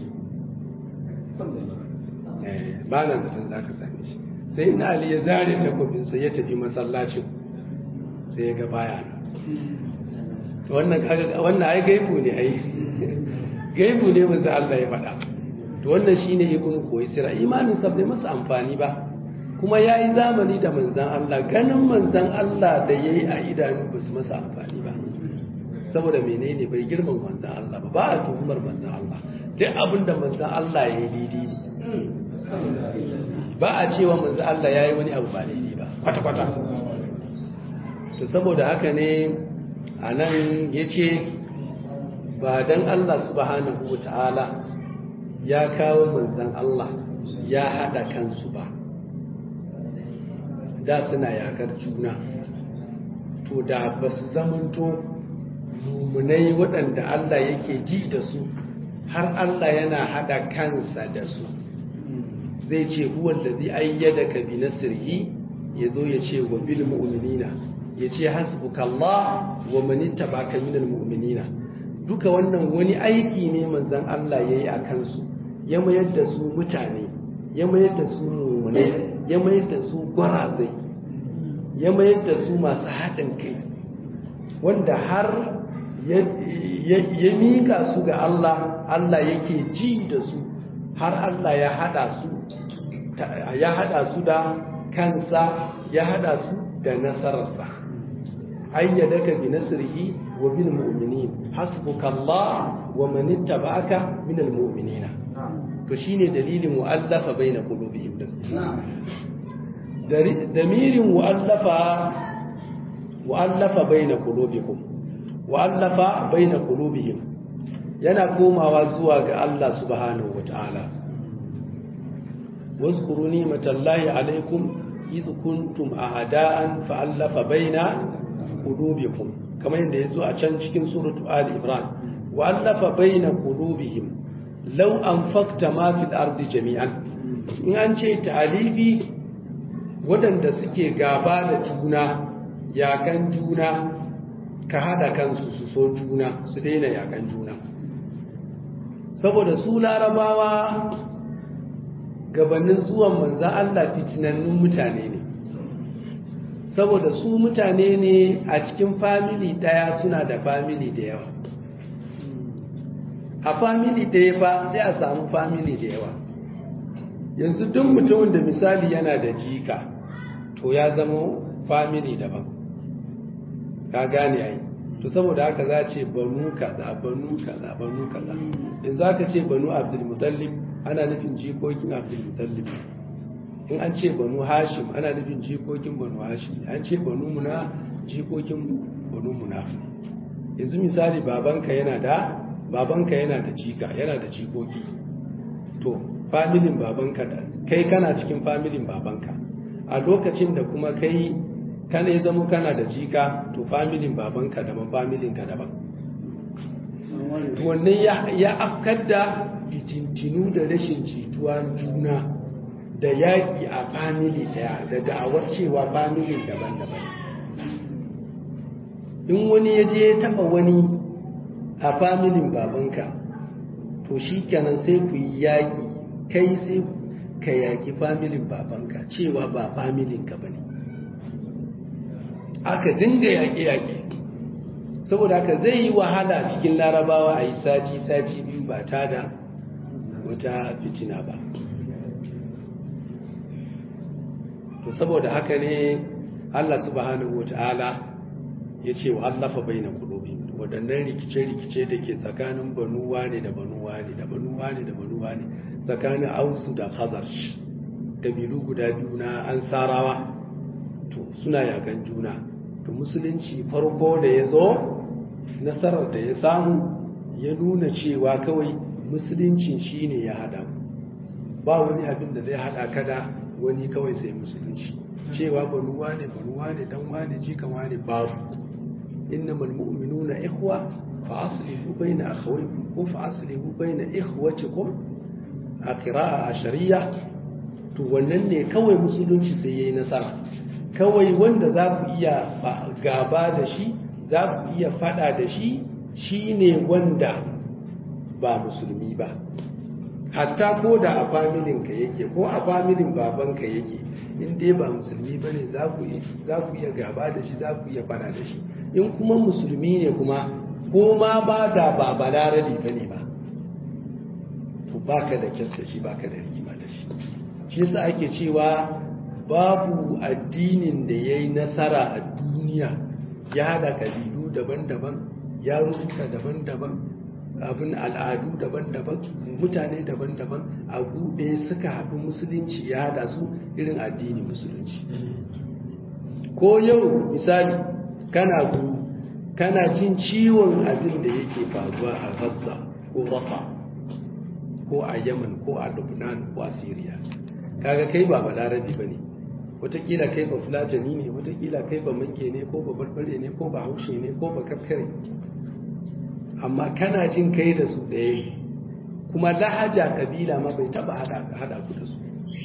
ba na zaton zaka same shi sai na Ali ya zare takobinsa ya tafi masallacin sai ya ga baya wannan wannan ai gaibu ne ai gaibu ne manzo Allah ya faɗa to wannan shine ibn Kuwaisira imanin sa bai masa amfani ba kuma yayi zamani da manzon Allah ganin manzon Allah da yayi a idanu ba su masa amfani ba saboda menene bai girman manzon Allah ba ba a tuhumar manzon Allah duk abin da manzon Allah ya yi daidai ne ba a cewa manzon Allah ya yi wani abu ba daidai ba kwata kwata to saboda haka ne a nan ya ce ba don Allah subhanahu wa ta'ala ya kawo manzan Allah ya haɗa kansu ba da suna yakar juna to da ba su zamanto mummunai waɗanda Allah yake ji da su har Allah yana haɗa kansa da su zai ce huwan da zai ayyada ka bi nasirhi ya zo ya ce wa bil mu'minina ya ce hasbukallah wa manitta baka minal mu'minina duka wannan wani aiki ne manzon Allah yayi a kansu ya mayar da su mutane ya mayar da su mu'mine ya mayar da su gwarazai ya mayar da su masu haɗin kai wanda har ya mika su ga Allah Allah yake ji da su har Allah ya haɗa su ya haɗa su da kansa ya haɗa su da nasararsa ayyadaka bi nasrihi wa bil mu'minin hasbukallah wa man ittaba'aka min al mu'minina to shine dalilin mu'allafa baina qulubihim damirin mu'allafa mu'allafa baina qulubikum mu'allafa baina qulubihim yana komawa zuwa ga Allah subhanahu wata'ala واذكروا نعمة الله عليكم إذ كنتم أعداء فألف بين قلوبكم كما يندى يزوء عشان cikin سورة آل إبران wa allafa baina qulubihim law anfaqta ma fil ardi jami'an in an ce ta'alifi waɗanda suke gaba da juna yakan juna ka hada kansu su so juna su daina yakan juna saboda su larabawa gabanin zuwan manzan Allah fitinannun mutane ne saboda su mutane ne a cikin famili daya suna da famili da yawa a famili daya fa sai a samu famili da yawa yanzu duk mutumin da misali yana da jika to ya zama famili daban ka gane ai to saboda haka za ce banu kaza banu kaza banu kaza yanzu aka ce banu abdul mutallib ana nufin jikokin abdul mutallib in an ce banu hashim ana nufin jikokin banu hashim an ce banu muna jikokin banu muna yanzu misali babanka yana da babanka yana da jika yana da jikoki to familin babanka da kai kana cikin familin babanka a lokacin da kuma kai kana ya zama kana da jika to familin babanka daban familin ka daban wannan ya afkar da fitintinu da rashin jituwa juna da yaƙi a famili daya da da'awar cewa familin daban-daban in wani ya je ya taɓa wani a familin babanka to shi kenan sai ku yi yaƙi kai sai ka yaƙi familin babanka cewa ba familin ka ba ne aka dinga yaƙe-yaƙe saboda haka zai yi wahala cikin larabawa a yi sati-sati biyu ba ta da wata fitina ba to saboda haka ne Allah subhanahu wata'ala ya ce wa allafa baina qulubi waɗannan rikice-rikice da ke tsakanin banuwa ne da banuwa ne da banuwa ne da banuwa ne tsakanin ausu da khazar kabilu guda biyu na ansarawa to suna yakan juna to musulunci farko da ya zo nasarar da ya samu ya nuna cewa kawai musuluncin shine ya hada ba wani abin da zai hada kada wani kawai sai musulunci cewa banuwa ne banuwa ne dan wane jikan wane babu innamal mu'minuna ikhwa fa aslihu baina akhawaykum ko fa aslihu baina ikhwatikum a qira'a ashariya to wannan ne kawai musulunci sai yayi nasara kawai wanda za ku iya gaba da shi za ku iya fada da shi shine wanda ba musulmi ba hatta ko da a familinka yake ko a familin babanka yake in dai ba musulmi ba ne za ku iya gaba da shi za ku iya fada da shi in kuma musulmi ne kuma ko ma ba da ba balarabi ba ne ba to baka da kyasta shi baka da rigima da shi shi yasa ake cewa babu addinin da ya yi nasara a duniya ya haɗa kabilu daban-daban ya rubuta daban-daban abin al'adu daban-daban mutane daban-daban a buɗe suka haɗu musulunci ya haɗa su irin addinin musulunci ko yau misali kana guru kana jin ciwon abin da yake faruwa a gaza ko rafa ko a yaman ko a lubnan ko a syria kaga kai ba balarabi ba ne watakila kai ba fulatani ne watakila kai ba manke ne ko ba barbare ne ko ba haushe ne ko ba kakkare amma kana jin kai da su ɗaya kuma lahaja kabila ma bai taba hada ku da su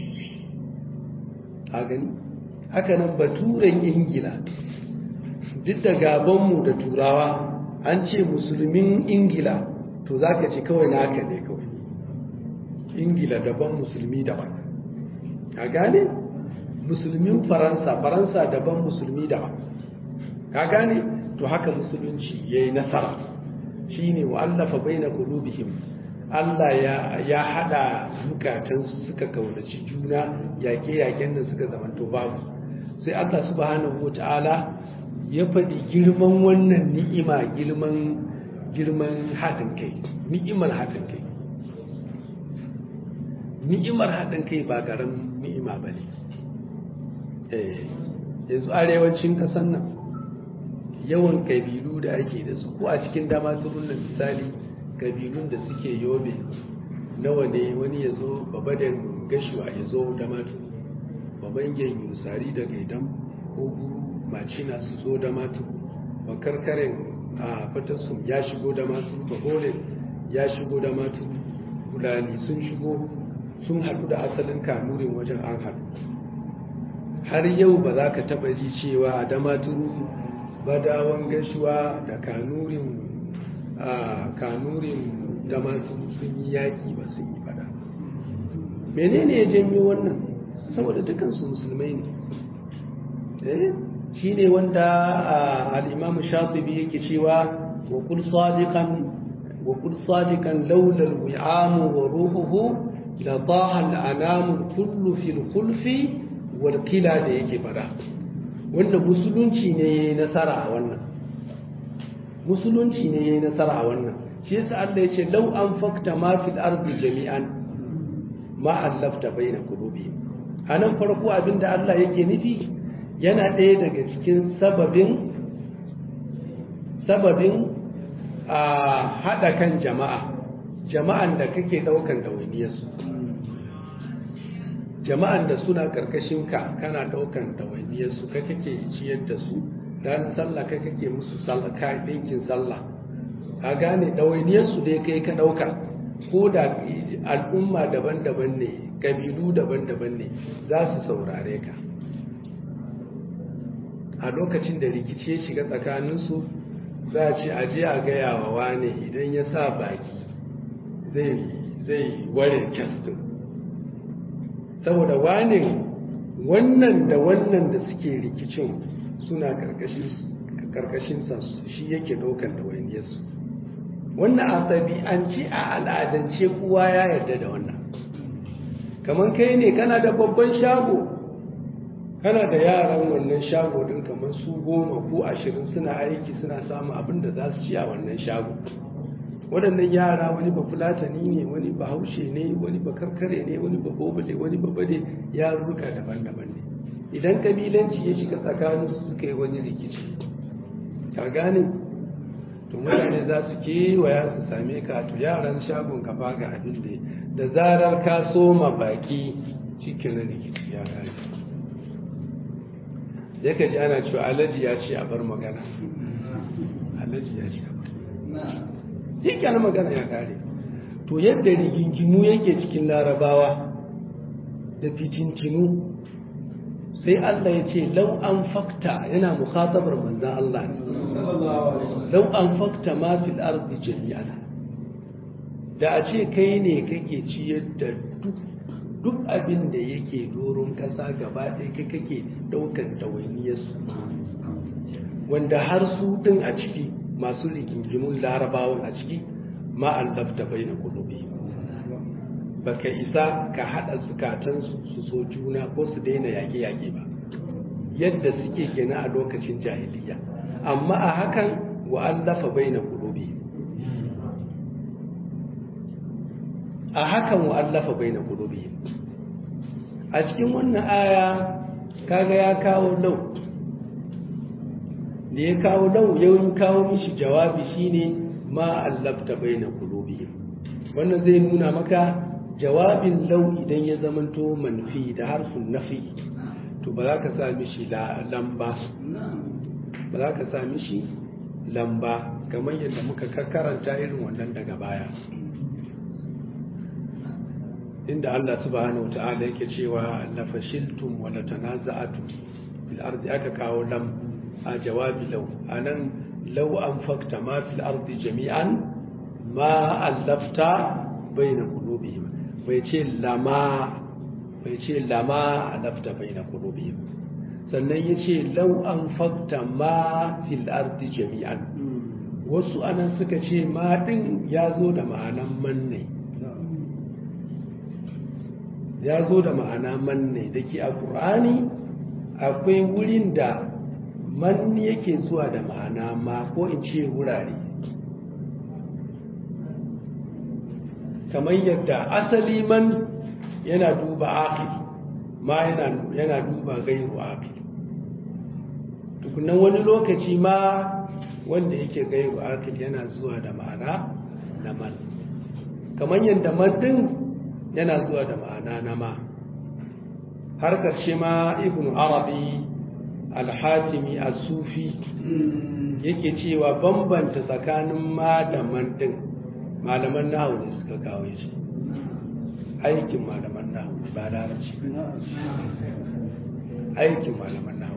a gani haka nan baturen ingila duk da gabanmu da turawa an ce musulmin ingila to za ka ce kawai na haka ne kawai ingila daban musulmi daban a gane musulmin faransa faransa daban musulmi daban ka gane to haka musulunci ya yi nasara shi ne wa'allafa bai na kulubihim Allah ya haɗa zukatansu suka kaunaci juna yaƙe-yaƙen da suka zamanto babu sai Allah subhanahu ta'ala ya faɗi girman wannan ni'ima girman girman haɗin kai ni'imar haɗin kai ni'imar haɗin kai ba garin ni'ima ba ne yanzu arewacin ƙasar nan yawan ƙabilu da ake da su ko a cikin dama turunan misali ƙabilun da suke yobe nawa ne wani ya zo babadan gashuwa ya zo da matu babangen yusari da gaidan ko guru macina su zo da matu bakarkaren a fatassum ya shigo da masu baholin ya shigo da matu fulani sun shigo sun haɗu da asalin kanurin wajen an haɗu har yau ba za ka taɓa ji cewa da maturu badawan gashuwa da kanurin kanurin da masu sun yi yaƙi ba sun yi fada menene ya janyo wannan saboda dukansu musulmai ne shi ne wanda al'imamu shatibi yake cewa wa kul sadiqan wa kul sadiqan laula al-wi'amu wa ruhuhu la taha al-anamu kullu fil khulfi wal qila da yake fada wanda musulunci ne yayi nasara a wannan musulunci ne yayi nasara a wannan shi yasa Allah yace law anfaqta ma fil ardi jami'an ma allafta baina qulubi anan farko abinda Allah yake nufi yana ɗaya daga cikin sababin sababin a haɗa kan jama'a jama'an da kake ɗaukan ɗawainiyarsu jama'an da suna ƙarƙashin ka kana ɗaukan ɗawainiyarsu ka kake ciyar da su dan sallah ka kake musu sallah ka ɗinkin sallah a gane ɗawainiyarsu dai kai ka ɗauka ko da al'umma daban-daban ne ƙabilu daban-daban ne za su saurare ka a lokacin da rikici ya shiga tsakaninsu za a ce a je a gaya wa wane idan ya sa baki zai ware kyastin saboda wane wannan da wannan da suke rikicin suna karkashinsa shi yake ɗaukar ɗawainiyarsu wannan a ɗabi'ance a al'adance kowa ya yarda da wannan kamar kai ne kana da babban shago kana da yaran wannan shago din kamar su goma ko ashirin suna aiki suna samun abin da za su ci a wannan shago waɗannan yara wani ba fulatani ne wani ba haushe ne wani ba karkare ne wani ba bobale wani ba bade yarurruka daban-daban ne idan kabilanci ya shiga tsakanin su suka yi wani rikici ka gane to mutane za su kewaya su same ka to yaran shagon ka baga abin da da zarar ka soma baki cikin rikici ya gane ya ka ji ana cewa alaji ya ce a bar magana alaji ya ce a bar shi kenan magana ya kare to yadda rigingimu yake cikin larabawa da fitintinu sai Allah ya ce lau an fakta yana mukhatabar manzan Allah ne lau an fakta ma fil ardi jami'an da a ce kai ne kake ciyar da duk duk abin da yake doron ƙasa gaba ɗaya kai kake ɗaukar ɗawainiyarsu wanda har su ɗin a ciki masu rigingimun larabawan a ciki ma'an lafta bai na kulubi ba ka isa ka haɗa zukatansu su so juna ko su daina yaƙe-yaƙe ba yadda suke kenan a lokacin jahiliya amma a hakan wa'allafa bai na kulubi a hakan wa'allafa bai na kulubi a cikin wannan aya kaga ya kawo lau da ya kawo lau yawon kawo mishi jawabi shine ma allafta baina qulubihim wannan zai nuna maka jawabin lau idan ya zamanto manfi da harfin nafi to ba za ka sa mishi lamba ba za ka sa mishi lamba kamar yadda muka karanta irin wannan daga baya inda Allah subhanahu wata'ala yake cewa la fashiltum wa la tanaza'tum fil ardi aka kawo lam a jawabi law anan law anfaqta ma fil ardi jami'an ma allafta baina qulubihim bai ce lama bai ce lama allafta baina qulubihim sannan yace law anfaqta ma fil ardi jami'an wasu anan suka ce ma din ya zo da ma'anan manne ya zo da ma'ana manne da ke a ƙur'ani akwai wurin da man yake zuwa da ma'ana ma ko in ce wurare kamar yadda asali man yana duba aqil ma yana duba gairu aqil tukunan wani lokaci ma wanda yake gairu aqil yana zuwa da ma'ana na man kamar yadda man din yana zuwa da ma'ana na ma har ƙarshe ma ibn arabi al-hatimi as-sufi yake cewa bambanta tsakanin ma da man din malaman nahu ne suka kawo shi aikin malaman nahu ba larabci aikin malaman nahu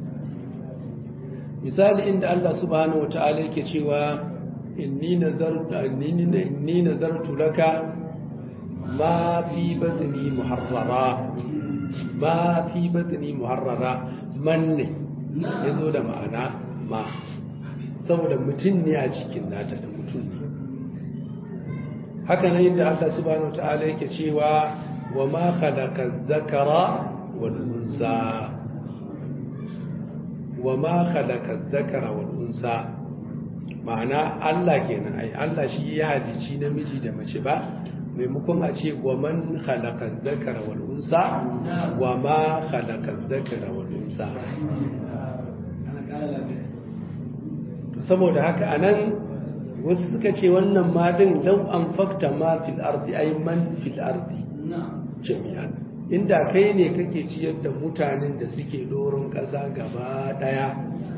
misali inda Allah subhanahu wa ta'ala yake cewa inni nazartu inni nazartu laka ma fi batni muharrara ma fi batni muharrara man ne yazo da ma'ana ma saboda mutum ne a cikin nata da mutum ne haka nan inda Allah subhanahu wa ta'ala yake cewa wa ma khalaqa zakara wal unsa wa ma khalaqa zakara wal unsa ma'ana Allah kenan ai Allah shi ya halici namiji da mace ba maimakon a ce wa man khalaqa zakara wal unsa wa ma khalaqa zakara wal unsa saboda haka anan wasu suka ce wannan ma din law an fakta ma fil ardi ay man fil ardi jami'an inda kai ne kake ciyar da mutanen da suke doron ƙasa gaba ɗaya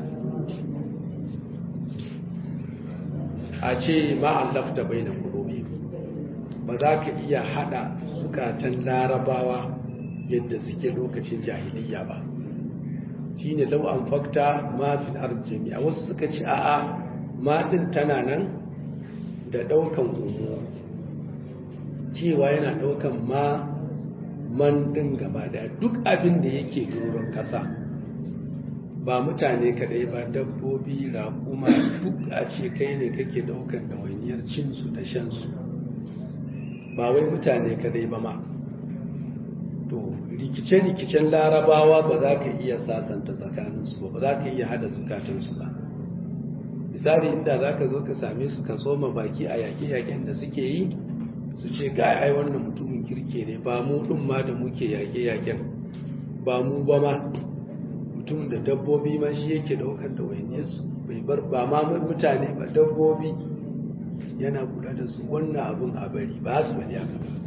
a ce ma'allafta bai na kurobi ba za ka iya haɗa zukatan larabawa yadda suke lokacin jahiliya ba shi ne lau an fakta mafin arziki a wasu suka ce a'a matin tana nan da ɗaukan umu cewa yana ɗaukan ma man ɗin gaba daya duk abin da yake doron ƙasa ba mutane kadai ba dabbobi raƙuma duk a ce kai ne kake ɗaukar ɗawainiyar cinsu da shansu ba wai mutane kadai ba ma to rikice-rikicen larabawa ba za ka iya sasanta tsakaninsu ba ba za ka iya hada zukatansu ba misali inda za ka zo ka same su ka soma baki a yaƙe-yaƙen da suke yi su ce ga ai wannan mutumin kirke ne ba mu ɗin ma da muke yaƙe-yaƙen ba mu ba ma mutum da dabbobi ma shi yake ɗaukar da wainiyarsu bai bar ba ma mutane ba dabbobi yana kula da su wannan abun a bari ba su bari haka ba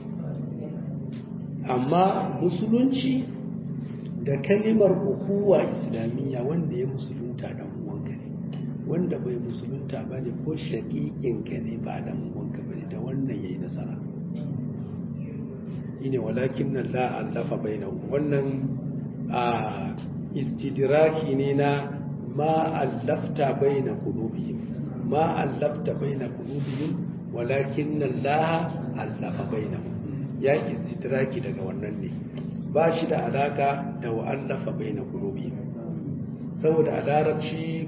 amma musulunci da kalimar ukuwa islamiyya wanda ya musulunta dan uwanka ne wanda bai musulunta ba ne ko shaƙiƙinka ne ba dan uwanka ba ne da wannan yayi nasara shine walakin nan la allafa bainahu wannan a istidraki ne na ma allafta baina qulubihim ma allafta baina qulubihim walakin nan la allafa bainahu ya istidraki daga wannan ne ba shi da alaka da wa'allafa baina qulubihim saboda a larabci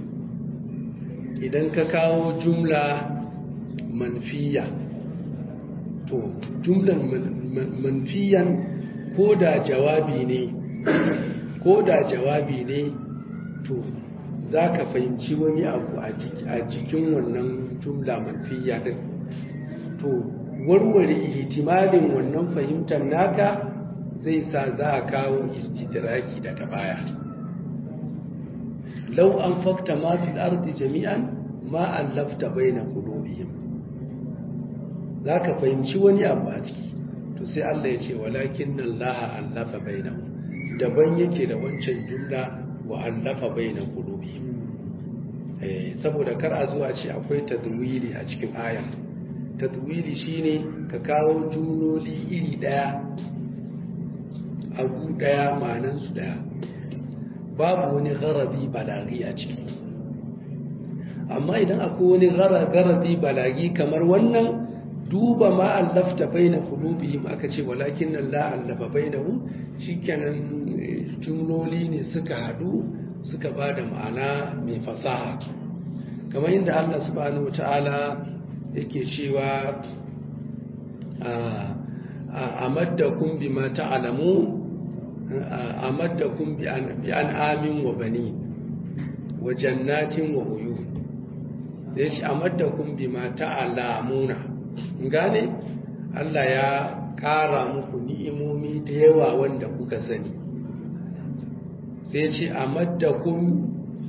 idan ka kawo jumla manfiya to jumlan manfiyan ko da jawabi ne ko da jawabi ne to za ka fahimci wani abu a jikin wannan jumla manfiya din to warware ihtimalin wannan fahimtar naka zai sa za a kawo istidraki daga baya lau an fakta ma fil ardi jami'an ma allafta baina qulubihim za ka fahimci wani abu a ciki to sai Allah ya ce walakin Allah allafa bainahum daban yake da wancan jumla wa allafa baina qulubihim eh saboda kar a zuwa ce akwai tadwili a cikin aya tadwili shine ka kawo jumloli iri daya abu daya ma'anan su daya babu wani garabi balagi a ciki amma idan akwai wani garabi balagi kamar wannan duba ma allafta baina qulubihim aka ce walakin nan la allafa bainahum shikenan jumloli ne suka hadu suka bada ma'ana mai fasaha kamar yadda Allah subhanahu wataala yake cewa amaddakum bima ta'lamu amaddakum bi an'amin wa bani wa jannatin wa uyun sai shi amaddakum bima ta'lamuna gane Allah ya ƙara muku ni'imomi da yawa wanda kuka sani sai ce a maddakun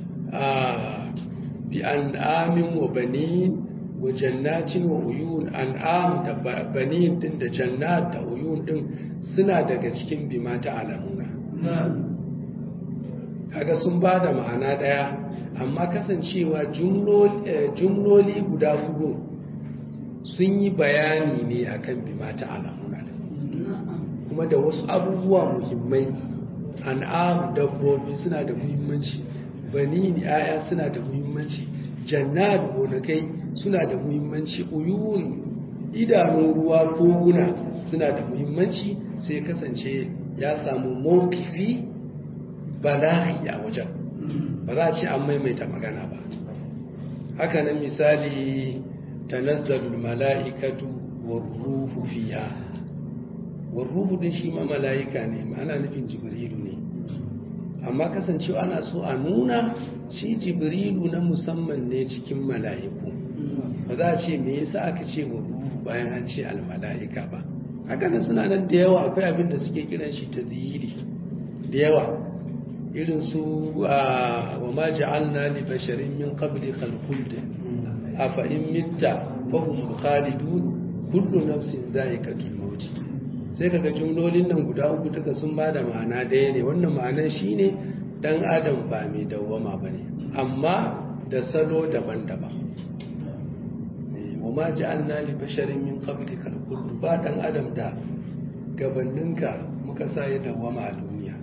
bi an'amin wa banin wa jannatin wa uyun an'am da banin din da jannat da uyun din suna daga cikin bima ta alamuna kaga sun ba da ma'ana ɗaya amma kasancewa jumloli guda hudu sun yi bayani ne akan bima ta alamuna kuma da wasu abubuwa muhimmai an'am dabbobi suna da muhimmanci bani yaya suna da muhimmanci jannat gonakai suna da muhimmanci uyun idanun ruwa koguna suna da muhimmanci sai kasance ya samu mawkifi bala'i a wajen ba za a ce an maimaita magana ba haka nan misali tanazzalul mala'ikatu warruhu fiha warruhu din shi ma mala'ika ne ana nufin jibrilu ne amma kasancewa ana so a nuna shi jibrilu na musamman ne cikin mala'iku ba za a ce me yasa aka ce warruhu bayan an ce almala'ika ba haka nan suna nan da yawa akwai abin da suke kiran shi ta da yawa irin su wa ma ja'alna li basharin min qabli khalqud afa in mitta fa hum khalidun kullu nafsin za'iqatul maut sai kaga jumlolin nan guda uku duka sun bada ma'ana daya ne wannan ma'anar shine dan adam ba mai dawwama bane amma da salo daban-daban wa ma ja'alna li basharin min qabli khalqud ba dan adam da gabaninka muka sa ya dawwama a duniya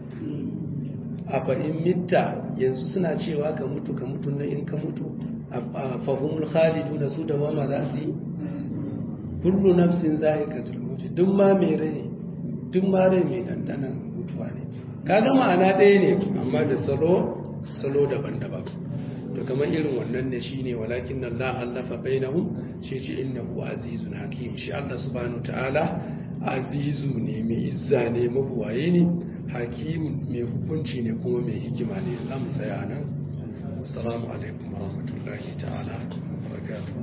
a fa'in mitta yanzu suna cewa ka mutu ka mutu na in ka mutu a fahimul khalidu da su da wama za su yi kullu nafsin zai ka zulmuci duk ma mai rai duk ma rai mai dandanan mutuwa ne ka ga ma'ana ɗaya ne amma da salo salo daban-daban to kamar irin wannan ne shine walakin nan la allafa bainahum shi ce innahu azizun hakim shi Allah subhanahu ta'ala azizu ne mai izza ne mabuwaye ne hakim mai hukunci ne kuma mai hikima ne za mu tsaya nan assalamu alaikum warahmatullahi ta'ala wa barakatuh